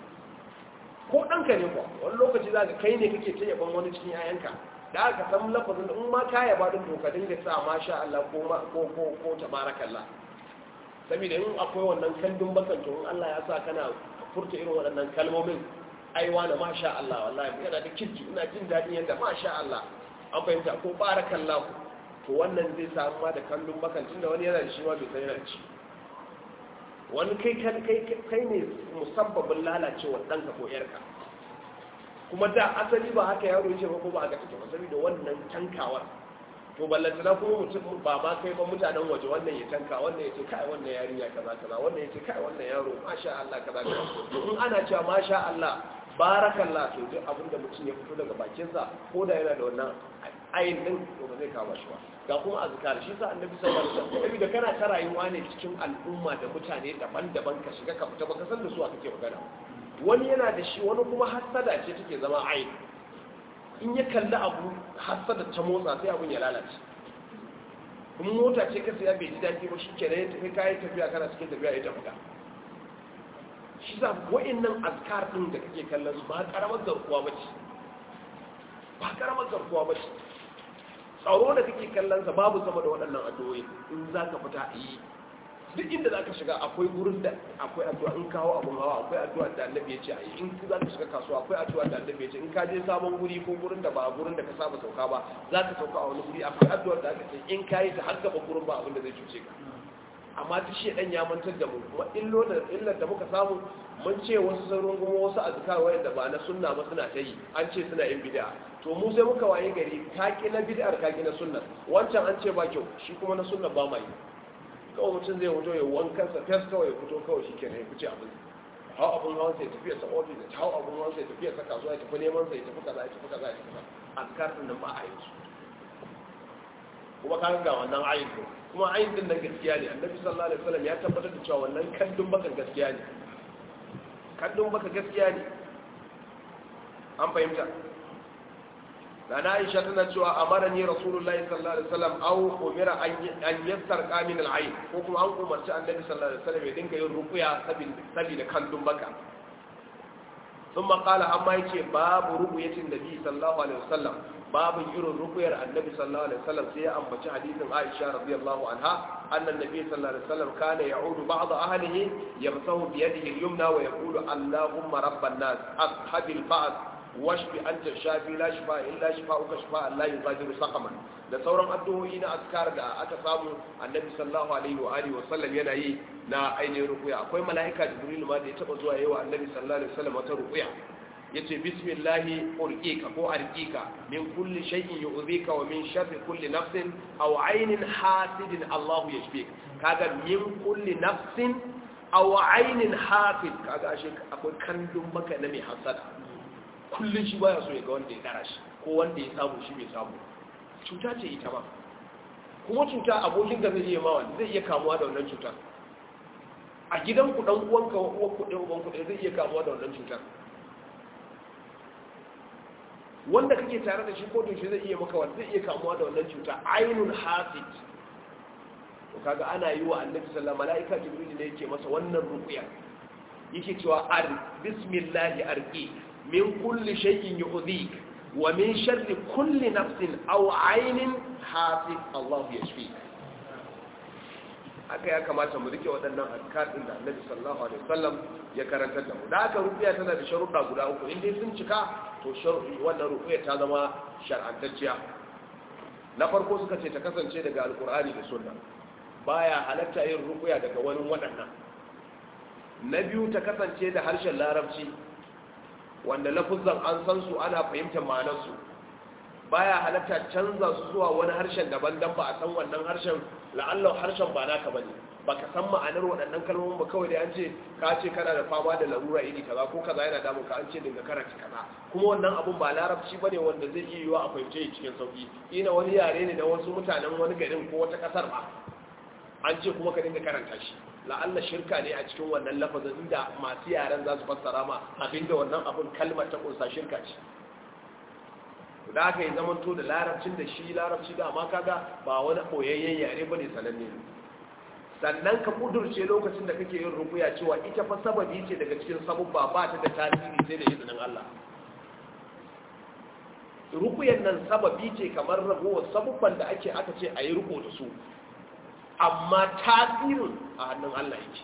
[SPEAKER 1] ko ɗanka ne kuwa wani lokaci za ka kai ne kake ta yaban wani cikin 'ya'yanka da aka san lafazin in ma ka yaba din to ka dinga sa masha Allah ko ma ko ko ko tabarakallah saboda in akwai wannan kandun bakan to in Allah ya sa kana furta irin waɗannan kalmomin ai wani masha Allah wallahi yana da kirki ina jin daɗin yadda masha Allah an fahimta ko barakallah to wannan zai samu ma da kandun bakan tunda wani yana da shi ma bai san yana da shi wani kai kai kai ne musabbabin lalacewa ɗanka ko ƴarka kuma da asali ba haka yaro yake ba ko ba haka take ba saboda wannan tankawar to ballantana kuma mutum ba ma kai ba mutanen waje wannan ya tanka wannan ya ce kai wannan yarinya kaza kaza wannan ya ce kai wannan yaro masha Allah kaza kaza to in ana cewa masha Allah barakallah to duk abin da mutum ya fito daga bakinsa ko da yana da wannan ayin din to ba zai kama shi ba ga kuma azkar shi sa annabi sallallahu alaihi wasallam saboda kana ta rayuwa ne cikin al'umma da mutane daban-daban ka shiga ka fita baka san da su a kake magana wani yana da shi wani kuma hassada ce take zama ayin in ya kalli abu hassada ta motsa sai abun ya lalace kuma mota ce ka saya bai ji daɗi ba shi kenan ya tafi kayan tafiya kana cikin tafiya ya tafi ka shi za wa'annan azkar ɗin da kake kallon su ba karamar garkuwa ba ce ba karamar garkuwa ba ce tsaro da kake kallon sa babu sama da waɗannan addu'o'i in za ka fita a yi duk inda za ka shiga akwai gurin da akwai addu'a in kawo abun hawa akwai addu'a da annabi ya ce a yi in za ka shiga kasuwa akwai addu'a da annabi ya ce in ka je sabon guri ko gurin da ba gurin da ka saba sauka ba za ka sauka a wani guri akwai addu'a da aka ce in ka yi ta har gaba gurin ba abin da zai cuce ka amma ta shi dan ya mantar da mu kuma illo da illar da muka samu mun ce wasu sauran kuma wasu azkar wayanda ba na sunna ba suna ta yi an ce suna yin bid'a to mu sai muka waye gari ka ki na bid'ar ka ki na sunna wancan an ce ba kyau shi kuma na sunna ba mai kawai mutum zai fito ya wankan sa fes kawai ya fito kawai shi kenan ya fice abin hau abun hawan sai tafiya sa ofis ya hau abun hawan sai tafiya sa kasuwa ya tafi neman sa ya tafi kaza ya tafi kaza ya tafi kaza azkar din nan ba a yi su kuma ka ga wannan ayin din kuma ayin din nan gaskiya ne annabi sallallahu alaihi wasallam ya tabbatar da cewa wannan kandun bakan gaskiya ne kandun baka gaskiya ne an fahimta da na aisha tana cewa amara ni rasulullahi sallallahu alaihi wasallam aw umira an yastarqa min al-ayn ko kuma an umarci annabi sallallahu alaihi wasallam ya dinga yin ruqya saboda kandun baka ثم قال أما يكي باب رقية النبي صلى الله عليه وسلم باب يرون رقية النبي صلى الله عليه وسلم سيئا أما حديث عائشة رضي الله عنها أن النبي صلى الله عليه وسلم كان يعود بعض أهله يمسه بيده اليمنى ويقول اللهم رب الناس أصحب البعث واشف أنت الشافي لا شفاء إلا شفاءك شفاء لا يغادر سقما da sauran addu'o'i na azkar da aka samu annabi sallallahu alaihi wa alihi wa sallam yana yi na ainihin rukuya akwai mala'ika jibril ma da ya taba zuwa yawa annabi sallallahu alaihi wa sallam wata rukuya yace bismillahi urqika ko arqika min kulli shay'in yu'dhika wa min sharri kulli nafsin aw aynin hasidin Allahu yashfik kaga min kulli nafsin aw aynin hasid kaga ashe akwai kandun maka na mai hasada kullun shi baya so ya ga wanda ya dara shi ko wanda ya samu shi bai samu cuta ce ita ba kuma cuta abokin da zai iya mawa zai iya kamuwa da wannan cutar a gidan ku dan uwanka wa uwan ku ɗan uwan ku zai iya kamuwa da wannan cutar wanda kake tare da shi ko to shi zai iya maka wanda zai iya kamuwa da wannan cuta ainul hasid to kaga ana yi wa annabi sallallahu alaihi wasallam malaika jibril ne yake masa wannan ruqya yake cewa ar bismillah arqi min kulli shay'in yu'dhik wa min sharri kulli nafsin aw 'aynin hafiz Allah yashfi haka ya kamata mu rike waɗannan azkar din da Annabi sallallahu alaihi wasallam ya karantar da mu da haka ruqiya tana da sharuɗa guda uku in dai sun cika to sharuɗi wannan ruqiya ta zama shar'antacciya na farko suka ce ta kasance daga alkur'ani da sunna baya halatta yin rukuya daga wani waɗannan na biyu ta kasance da harshen larabci wanda lafuzan an san su ana fahimtar ma'anarsu baya halatta canza su zuwa wani harshen daban dan ba a san wannan harshen la'allau harshen ba naka bane baka san ma'anar waɗannan kalmomin ba kawai da an ce ka ce kana da fama da larura iri kaza ko kaza yana damun ka an ce dinga karanta kaza kuma wannan abun ba larabci bane wanda zai iya yiwa a fahimce shi cikin sauki ina wani yare ne da wasu mutanen wani garin ko wata kasar ba an ce kuma ka dinga karanta shi la'alla shirka ne a cikin wannan lafazin inda masu yaren za su fassara ma abinda wannan abun kalmar ta kunsa shirka ce da aka yi zamanto da larabcin da shi larabci da amma kaga ba wani boyayyen yare bane sananne sannan ka kudurce lokacin da kake yin rukuya cewa ita fa sababi ce daga cikin sabubba ba ta da tasiri sai da izinin Allah rukuyan nan sababi ce kamar ragowar sabubban da ake aka ce a yi ruko da su amma tasirin a hannun Allah yake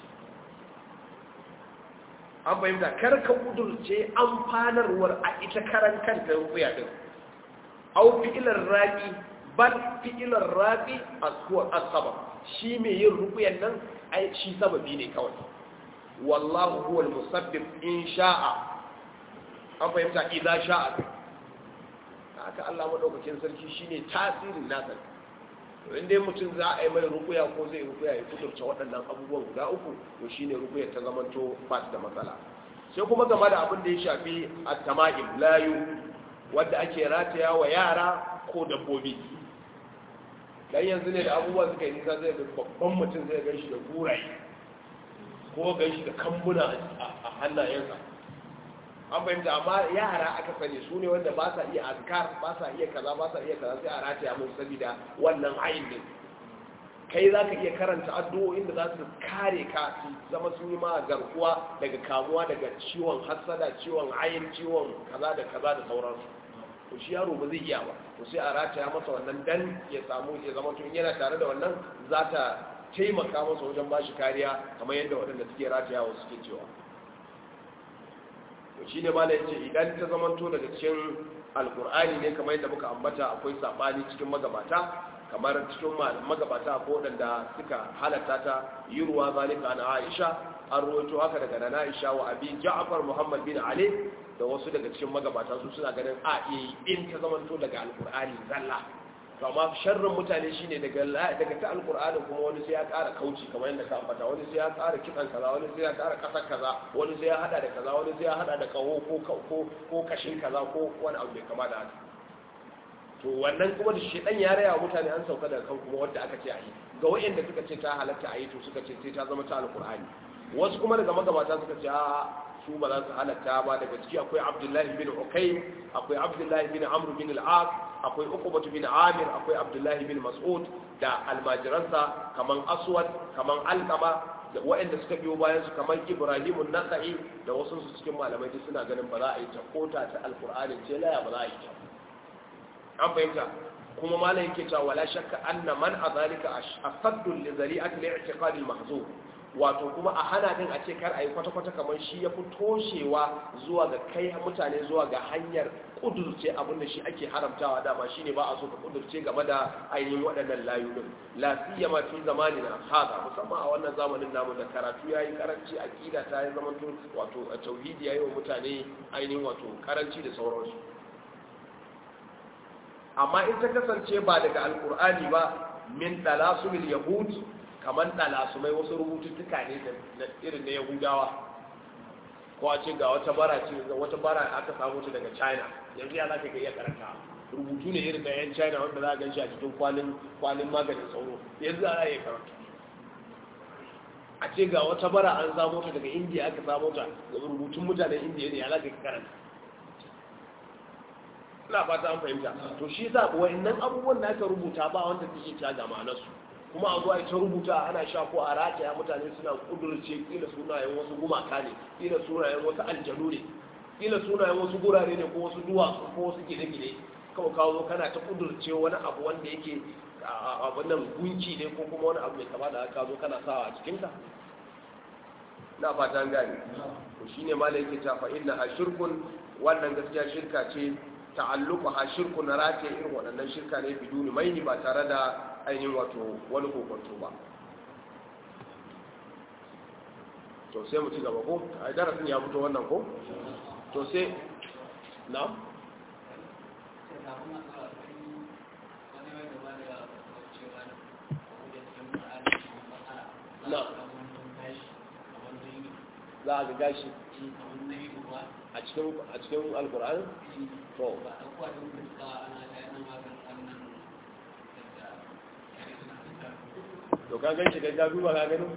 [SPEAKER 1] an fahimta kar ka kudurce amfanarwar a ita karan kanta rukuya din au fi'ilar raƙi bal fi'ilar raƙi a sabab shi mai yin rukuyan nan ai shi sababi ne kawai wallahu huwa al-musabbib in sha'a an fahimta idan sha'a haka Allah madaukakin sarki shine tasirin nasa to inda mutum za a yi mai rukuya ko zai rukuya ya kudurce waɗannan abubuwan guda uku to shine rukuya ta zamanto ba da matsala sai kuma game da abin da ya shafi at-tama'im layu wadda ake rataya wa yara ko dabbobi dan yanzu ne da abubuwa suka yi nisa zai ga babban mutum zai gan shi da guraye ko gan shi da kambuna a hannayensa an fahimta amma yara aka sani su ne wanda ba sa iya azkar ba sa iya kaza ba sa iya kaza sai a rataya mun saboda wannan ayin din kai za ka iya karanta addu'o'in da za su kare ka su zama sun yi ma garkuwa daga kamuwa daga ciwon hassada ciwon ayin ciwon kaza da kaza da sauransu to shi yaro ba zai iya ba to sai a rataya masa wannan dan ya samu ya zama tun yana tare da wannan za ta taimaka masa wajen ba shi kariya kamar yadda waɗanda suke ratayawa suke cewa to shi ne mala yace idan ta zamanto daga cikin alkur'ani ne kamar yadda muka ambata akwai sabani cikin magabata kamar cikin magabata ko waɗanda suka halatta ta yi ruwa zalika na aisha an ruwaito haka daga nana aisha wa abi ja'far muhammad bin ali da wasu daga cikin magabata su suna ganin a iya in ta zamanto daga alkur'ani zalla to amma sharrin mutane shine daga daga ta alkur'ani kuma wani sai ya ƙara kauci kamar yadda ka ambata wani sai ya ƙara kitan kaza wani sai ya ƙara ƙasar kaza wani sai ya hada da kaza wani sai ya hada da kaho ko ko ko kashin kaza ko wani abu bai kama da haka to wannan kuma da shi dan ya raya mutane an sauka daga kan kuma wanda aka ce a yi ga wayanda suka ce ta halatta a yi to suka ce sai ta zama ta alkur'ani wasu kuma daga magabata suka ce a su ba za su halatta ba daga ciki akwai abdullahi bin ukaym akwai abdullahi bin amr bin al-as akwai uqbatu bin amir akwai abdullahi bin mas'ud da almajiransa kaman aswad kaman alqama da waɗanda suka biyo bayan su kaman ibrahim an-nasa'i da wasu su cikin malamai duk suna ganin ba za a yi ta kota ta alqur'ani ce laya ba za a yi ta an fahimta kuma malam yake cewa wala shakka anna man azalika asaddu li zari'ati li'tiqad al-mahzub wato kuma a hana din a ce kar a yi kwata-kwata kamar shi ya fi toshewa zuwa ga kai mutane zuwa ga hanyar kudurce abinda shi ake haramtawa dama shi ne ba a so ka kudurce game da ainihin waɗannan layunin lafiya ma fi zamani na haza musamman a wannan zamanin namu da karatu ya yi karanci aƙida ta yi zaman wato a tauhidi ya yi wa mutane ainihin wato karanci da sauransu amma in ta kasance ba daga alkur'ani ba min dalasumil yahud kamar ɗalasumai wasu rubututtuka ne na irin na yahudawa ko a ce ga wata bara ce wata bara aka samu ta daga china yanzu ya za ka iya karanta rubutu ne irin na yan china wanda za a gan shi a cikin kwalin kwalin maganin sauro yanzu za a iya karanta a ce ga wata bara an samu ta daga indiya aka samu ta ga rubutun mutanen indiya ne ya za ka karanta ina fata an fahimta to shi yasa wa'annan abubuwan da aka rubuta ba wanda take ta ga ma'anarsu kuma a zo a ta rubuta ana sha ko a rataya mutane suna kudurce kila sunayen wasu gumaka ne kila sunayen wasu aljanu ne kila sunayen wasu gurare ne ko wasu duwatsu ko wasu gine-gine kawai kawo zo kana ta kudurce wani abu wanda yake abin nan gunki ne ko kuma wani abu mai kama da haka zo kana sawa a cikinka na fata gani to shine malai yake ta fa inna ashirkun wannan gaskiya shirka ce ta'alluqa ha shirku na rataye irin waɗannan shirka ne biduni maini ba tare da ainihin wato wani kokonto ba to sai mu ci gaba ko a darasin ya fito wannan ko to sai na na za a ga gashi a cikin alkur'an to to ka gan shi ga duba ka gano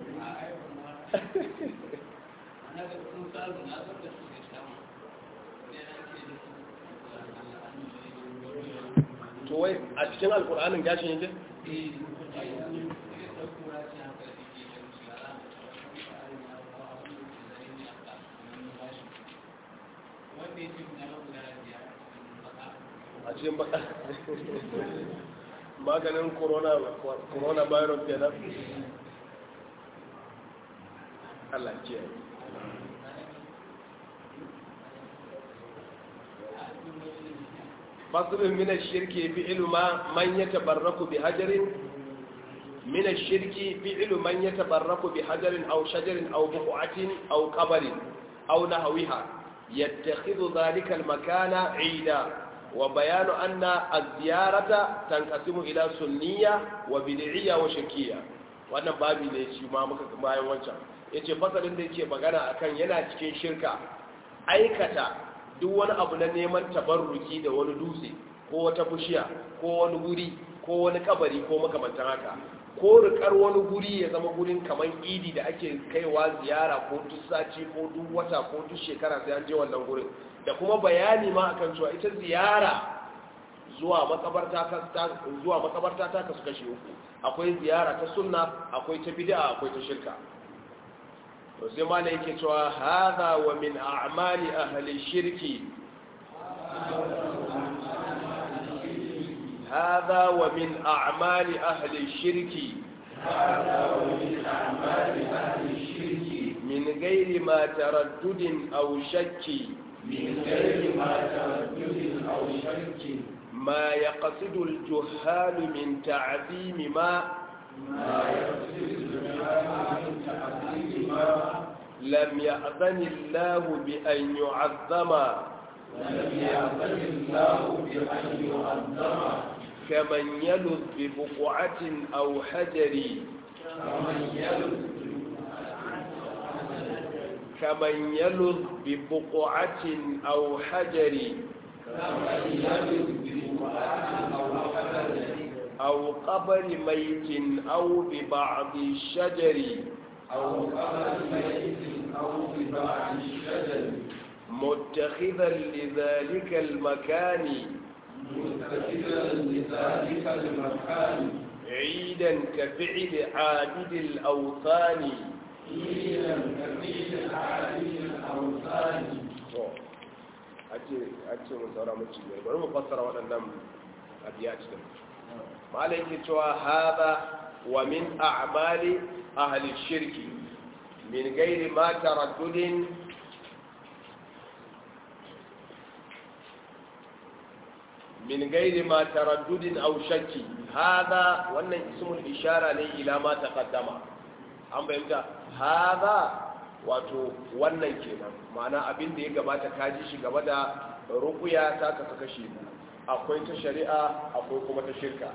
[SPEAKER 1] to wai a cikin alkur'anin gashin yake a cikin baka maganin corona virus kenan Allah ce فصل من الشرك فعل ما من يتبرك بحجر من الشرك فعل من يتبرك بحجر أو شجر أو بقعة أو قبر أو نحوها يتخذ ذلك المكان عيدا وبيان أن الزيارة تنقسم إلى سنية وبدعية وشكية wannan babi ne shi ma muka bayan wancan yace fasalin da yake magana akan yana cikin shirka aikata duk wani abu na neman tabarruki da wani dutse ko wata bishiya ko wani guri ko wani kabari ko makamantan haka ko rikar wani guri ya zama gurin kamar idi da ake kaiwa ziyara ko duk sati ko duk wata ko duk shekara sai an je wannan gurin da kuma bayani ma akan cewa ita ziyara zuwa makabarta ta zuwa makabarta ta kasu kashi uku akwai ziyara ta sunna akwai ta bid'a akwai ta shirka to sai malai yake cewa hadha wa min a'mali ahli shirki هذا ومن أعمال أهل الشرك
[SPEAKER 2] هذا ومن أعمال أهل الشرك
[SPEAKER 1] من غير ما تردد أو شك
[SPEAKER 2] من غير ما تردد أو شك
[SPEAKER 1] ما يقصد الجهال من تعظيم ما
[SPEAKER 2] ما يقصد الجهال من تعظيم ما
[SPEAKER 1] لم يأذن الله بأن يعظم
[SPEAKER 2] لم يأذن الله بأن يعظم
[SPEAKER 1] كمن يلذ ببقعة أو حجر
[SPEAKER 2] كمن يلد
[SPEAKER 1] كمن يلذ ببقعة أو حجر
[SPEAKER 2] كمن يلد ببقعة أو حجر
[SPEAKER 1] أو قبر ميت أو ببعض الشجر
[SPEAKER 2] أو قبر ميت أو ببعض الشجر
[SPEAKER 1] متخذا لذلك المكان
[SPEAKER 2] متخذا لذلك المكان
[SPEAKER 1] عيدا كفعل عابد الأوثان
[SPEAKER 2] قيلا كفيل عالم الأوثان
[SPEAKER 1] ake mun saura mun ci bari mu fassara waɗannan abiya cikin malai ke cewa hada wa min a'mali ahli shirki min gairi ma taraddudin min gairi ma taraddudin aw shakki hada wannan ismul ishara ne ila ma taqaddama an bayyana hada wato wannan kenan ma'ana abin da ya gabata kaji shi gaba da ruqya ta kasu kashi akwai ta shari'a akwai kuma ta shirka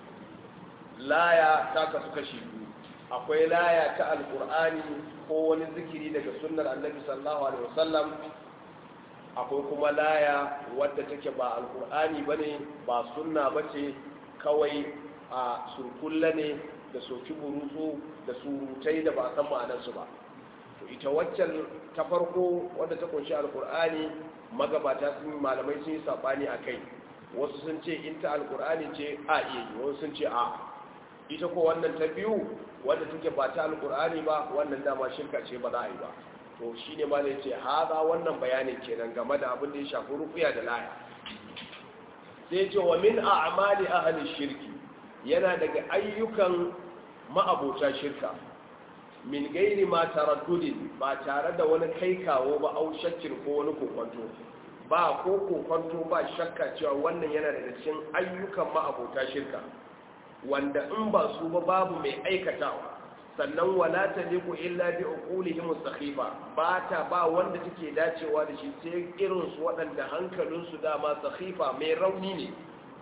[SPEAKER 1] laya ta kasu kashi biyu akwai laya ta alqur'ani ko wani zikiri daga sunnar annabi sallallahu alaihi wasallam akwai kuma laya wadda take ba alkur'ani ba ne ba sunna ba ce kawai a surkulla ne da soki burutsu da surutai da ba san ma'anarsu ba to ita waccan ta farko wadda ta kunshi alkur'ani magabata sun malamai sun yi saɓani a kai wasu sun ce in ta alkur'ani ce a iya yi wasu sun ce a ita ko wannan ta biyu wadda take ba ta alkur'ani ba wannan dama shirka ce ba za a yi ba to shi ne ma ne ce haza wannan bayanin kenan game da abin da ya shafi rufiya da laya sai ce wa min a'mali ahli shirki yana daga ayyukan ma'abota shirka min gairi ma taraddudin ba tare da wani kai kawo ba au shakkin ko wani kokonto ba ko kokonto ba shakka cewa wannan yana daga cikin ayyukan ma'abota shirka wanda in ba su ba babu mai aikatawa sannan wala taliqu illa bi uqulihim sakhifa ba ta ba wanda take dacewa da shi sai irin su waɗanda hankalinsu dama sakhifa mai rauni ne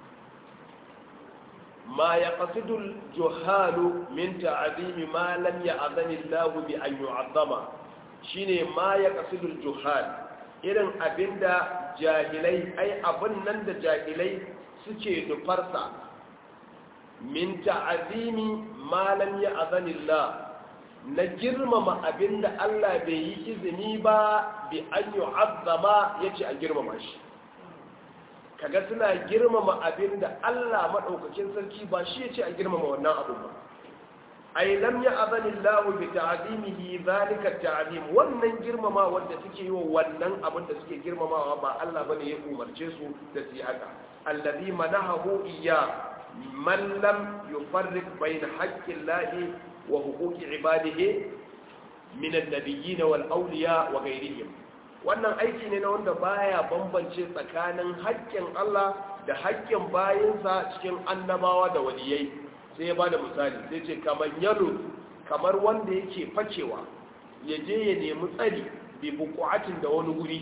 [SPEAKER 1] ما يقصد الجهال من تعظيم ما لم يأذن الله بأن يعظم شيني ما يقصد الجهال irin abinda jahilai ai abin nan da jahilai suke nufarsa min ta'azimi ma lam ya'zanillah na girmama abinda Allah bai yi izini ba bi an yu'azzama yace a girmama shi kaga suna girmama abin da Allah maɗaukakin sarki ba shi ya ce a girmama wannan abu ba ai lam ya azani Allah bi ta'zimihi zalika ta'zim wannan girmama wanda suke yi wa wannan abin da suke girmamawa ba Allah bane ya umarce su da su yi haka allazi manahu iyya man lam yufarriq bayna haqqi Allah wa huquqi ibadihi min an-nabiyyin wal awliya wa ghayrihim wannan aiki ne na wanda baya bambance tsakanin haƙƙin Allah da haƙƙin bayinsa cikin annabawa da waliyai sai ya bada misali sai ce kamar yalo kamar wanda yake facewa ya je ya nemi tsari bi buƙatin da wani guri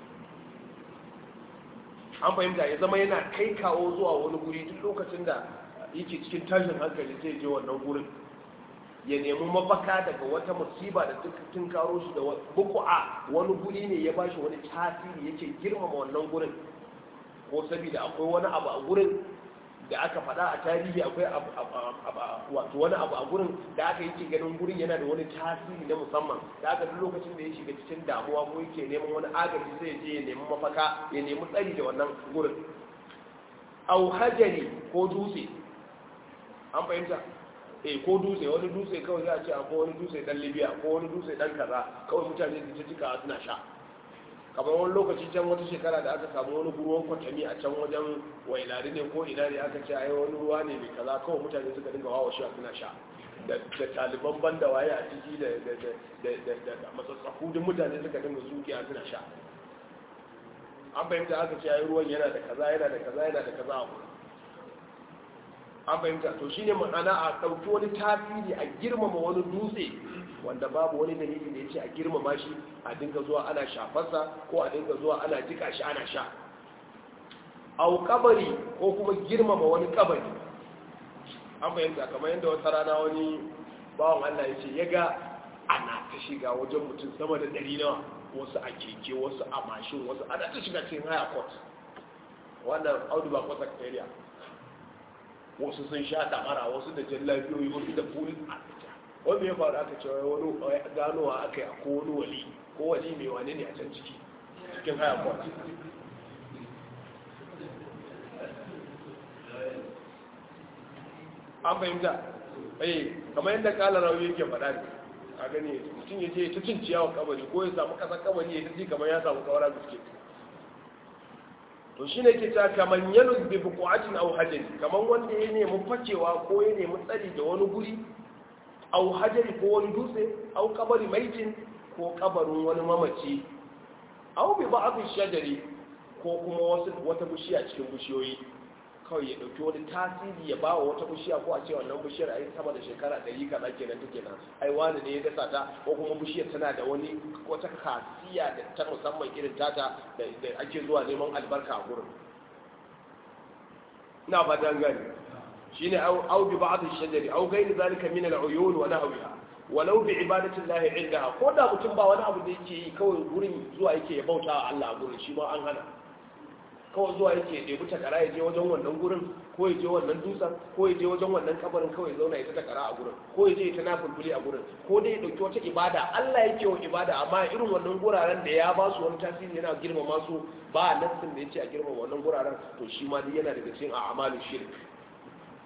[SPEAKER 1] an fahimta ya zama yana kai kawo zuwa wani guri duk lokacin da yake cikin tashin hankali sai je wannan gurin ya nemi mafaka daga wata musiba da tun karo shi da buku'a wani guri ne ya bashi wani tasiri yake girmama wannan gurin ko saboda akwai wani abu a gurin da aka faɗa a tarihi akwai wato wani abu a gurin da aka yake ganin gurin yana da wani tasiri na musamman da aka duk lokacin da ya shiga cikin damuwa ko yake neman wani agaji sai ya je ya nemi mafaka ya nemi tsari da wannan gurin au hajari ko dutse an fahimta eh ko dutse wani dutse kawai za a ce akwai wani dutse dan libya ko wani dutse dan kaza kawai mutane su cika suna sha kamar wani lokaci can wata shekara da aka samu wani ruwan kwatami a can wajen wailari ne ko ina ne aka ce ai wani ruwa ne mai kaza kawai mutane suka dinga wawa sha suna sha da taliban banda waye a ciki da matsatsaku duk mutane suka dinga sukiya suna sha an fahimta aka ce ai ruwan yana da kaza yana da kaza yana da kaza a an fahimta to shine ma'ana a ɗauki wani tasiri a girmama wani dutse wanda babu wani dalili da ya ce a girmama shi a dinga zuwa ana shafarsa ko a dinga zuwa ana jika shi ana sha au kabari ko kuma girmama wani kabari an fahimta kamar yadda wata rana wani bawan Allah ya ce ya ga ana ta shiga wajen mutum sama da ɗari nawa wasu a keke wasu a mashin wasu ana ta shiga cikin haya court wannan audu ba kwasa area wasu sun sha damara wasu da jallabiyoyi wasu da fulin a wanda ya faru aka cewa wani ganowa aka yi ko wani wali ko wali mai wani ne a can ciki cikin haya kwat an fahimta eh kamar yadda kala rauni yake faɗa ne a gani mutum ya ce ta cin ciyawa kabari ko ya samu ƙasar kabari ya ji kamar ya samu kawara biskit to shi ne ke ta kamar yanus bi buƙatin au hajjari kamar wanda ya nemi facewa ko ya nemi tsari da wani guri au hajjari ko wani dutse au kabari maitin ko kabarin wani mamaci au bi ba abin shajari ko kuma wata bishiya cikin bishiyoyi kawai ya ɗauki wani tasiri ya ba wa wata bishiya ko a ce wannan bishiyar a yi sama da shekara ɗari kaza kenan take nan ai wani ne ya dasa ta ko kuma bishiyar tana da wani wata kasiya da ta musamman irin tata da ake zuwa neman albarka a gurin ina ba dan gani shine au bi ba'd ash-shajari au ghayr zalika min al-uyun wa nahwiha walau bi ibadati llahi indaha ko da mutum ba wani abu da yake yi kawai gurin zuwa yake ya bauta wa Allah a gurin shi ma an hana kawai zuwa yake ya ɗebi takara ya je wajen wannan gurin ko ya je wannan dutsen ko ya je wajen wannan kabarin kawai ya zauna ya ta takara a gurin ko ya je ya ta nafulfuli a gurin ko dai ya ɗauki wata ibada Allah yake wa ibada amma irin wannan guraren da ya ba su wani tasiri yana girmama su ba nassin da ya ce a girmama wannan guraren to shi ma dai yana daga cikin a'malin shirk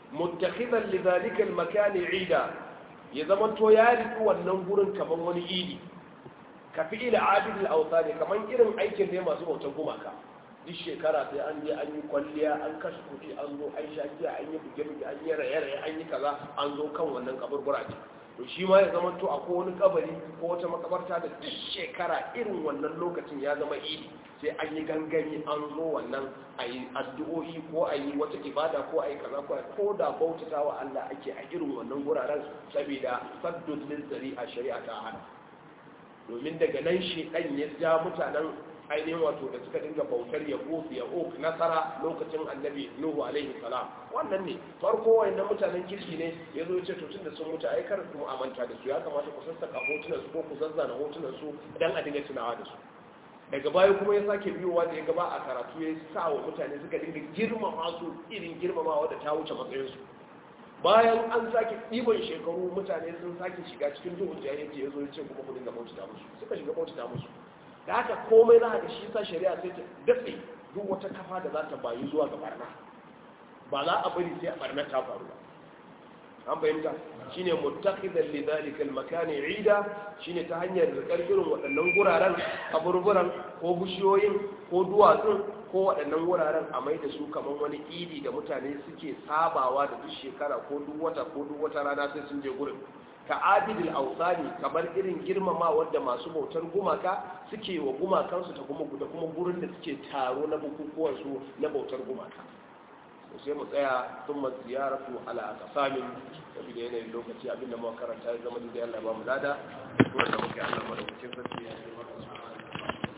[SPEAKER 1] muttakhidan li dhalika al-makan 'ida ya zama to ya riki wannan gurin kaman wani idi ka fi ila abid al-awthan kaman irin aikin da masu bautar gumaka duk shekara sai an je an yi kwalliya an kashe kuɗi an zo an sha giya an yi buge-buge an yi raye-raye an yi kaza an zo kan wannan kaburbura ce to shi ma ya zama to akwai wani kabari ko wata makabarta da duk shekara irin wannan lokacin ya zama idi sai an yi gangami an zo wannan a yi addu'o'i ko a yi wata ibada ko a yi kaza ko ko da bautata wa Allah ake a irin wannan guraren saboda saddun lizari a shari'a ta hana domin daga nan shedan ya ja mutanen ainihin wato da suka dinga bautar ya kofi ya ok nasara lokacin annabi nuhu alaihi salam wannan ne farko wayannan mutanen kirki ne ya zo ce tun da sun mutu ai kar kuma amanta da su ya kamata ku sassaka hotunan su ko ku zazzana hotunan su dan a dinga tunawa da su daga baya kuma ya sake biyowa da ya gaba a karatu ya sa wa mutane suka dinga girmama su irin girmamawa da ta wuce matsayinsu bayan an sake ɗiban shekaru mutane sun sake shiga cikin duhun jahilci ya zo ya ce kuma ku dinga bautata musu suka shiga bautata musu da haka komai za a da shi sa shari'a sai ta datse duk wata kafa da za ta bayi zuwa ga barna ba za a bari sai a barna ta faru ba an fahimta shine muttakhidan li dhalika al-makani 'ida shine ta hanyar rikar irin waɗannan guraren kaburburan ko bishiyoyin ko duwatsun ko waɗannan wuraren a mai da su kamar wani idi da mutane suke sabawa da duk shekara ko duk wata ko duk wata rana sai sun je gurin ka abidil ausani kamar irin girmama wadda masu bautar gumaka suke wa gumakansu ta kuma da kuma gurin da suke taro na bukukuwansu na bautar gumaka sai mu tsaya sun ma ziyaratu ala akasamin saboda yanayin lokaci abinda muka karanta ya zama da Allah ba mu lada ko da muke Allah madaukakin sarki ya yi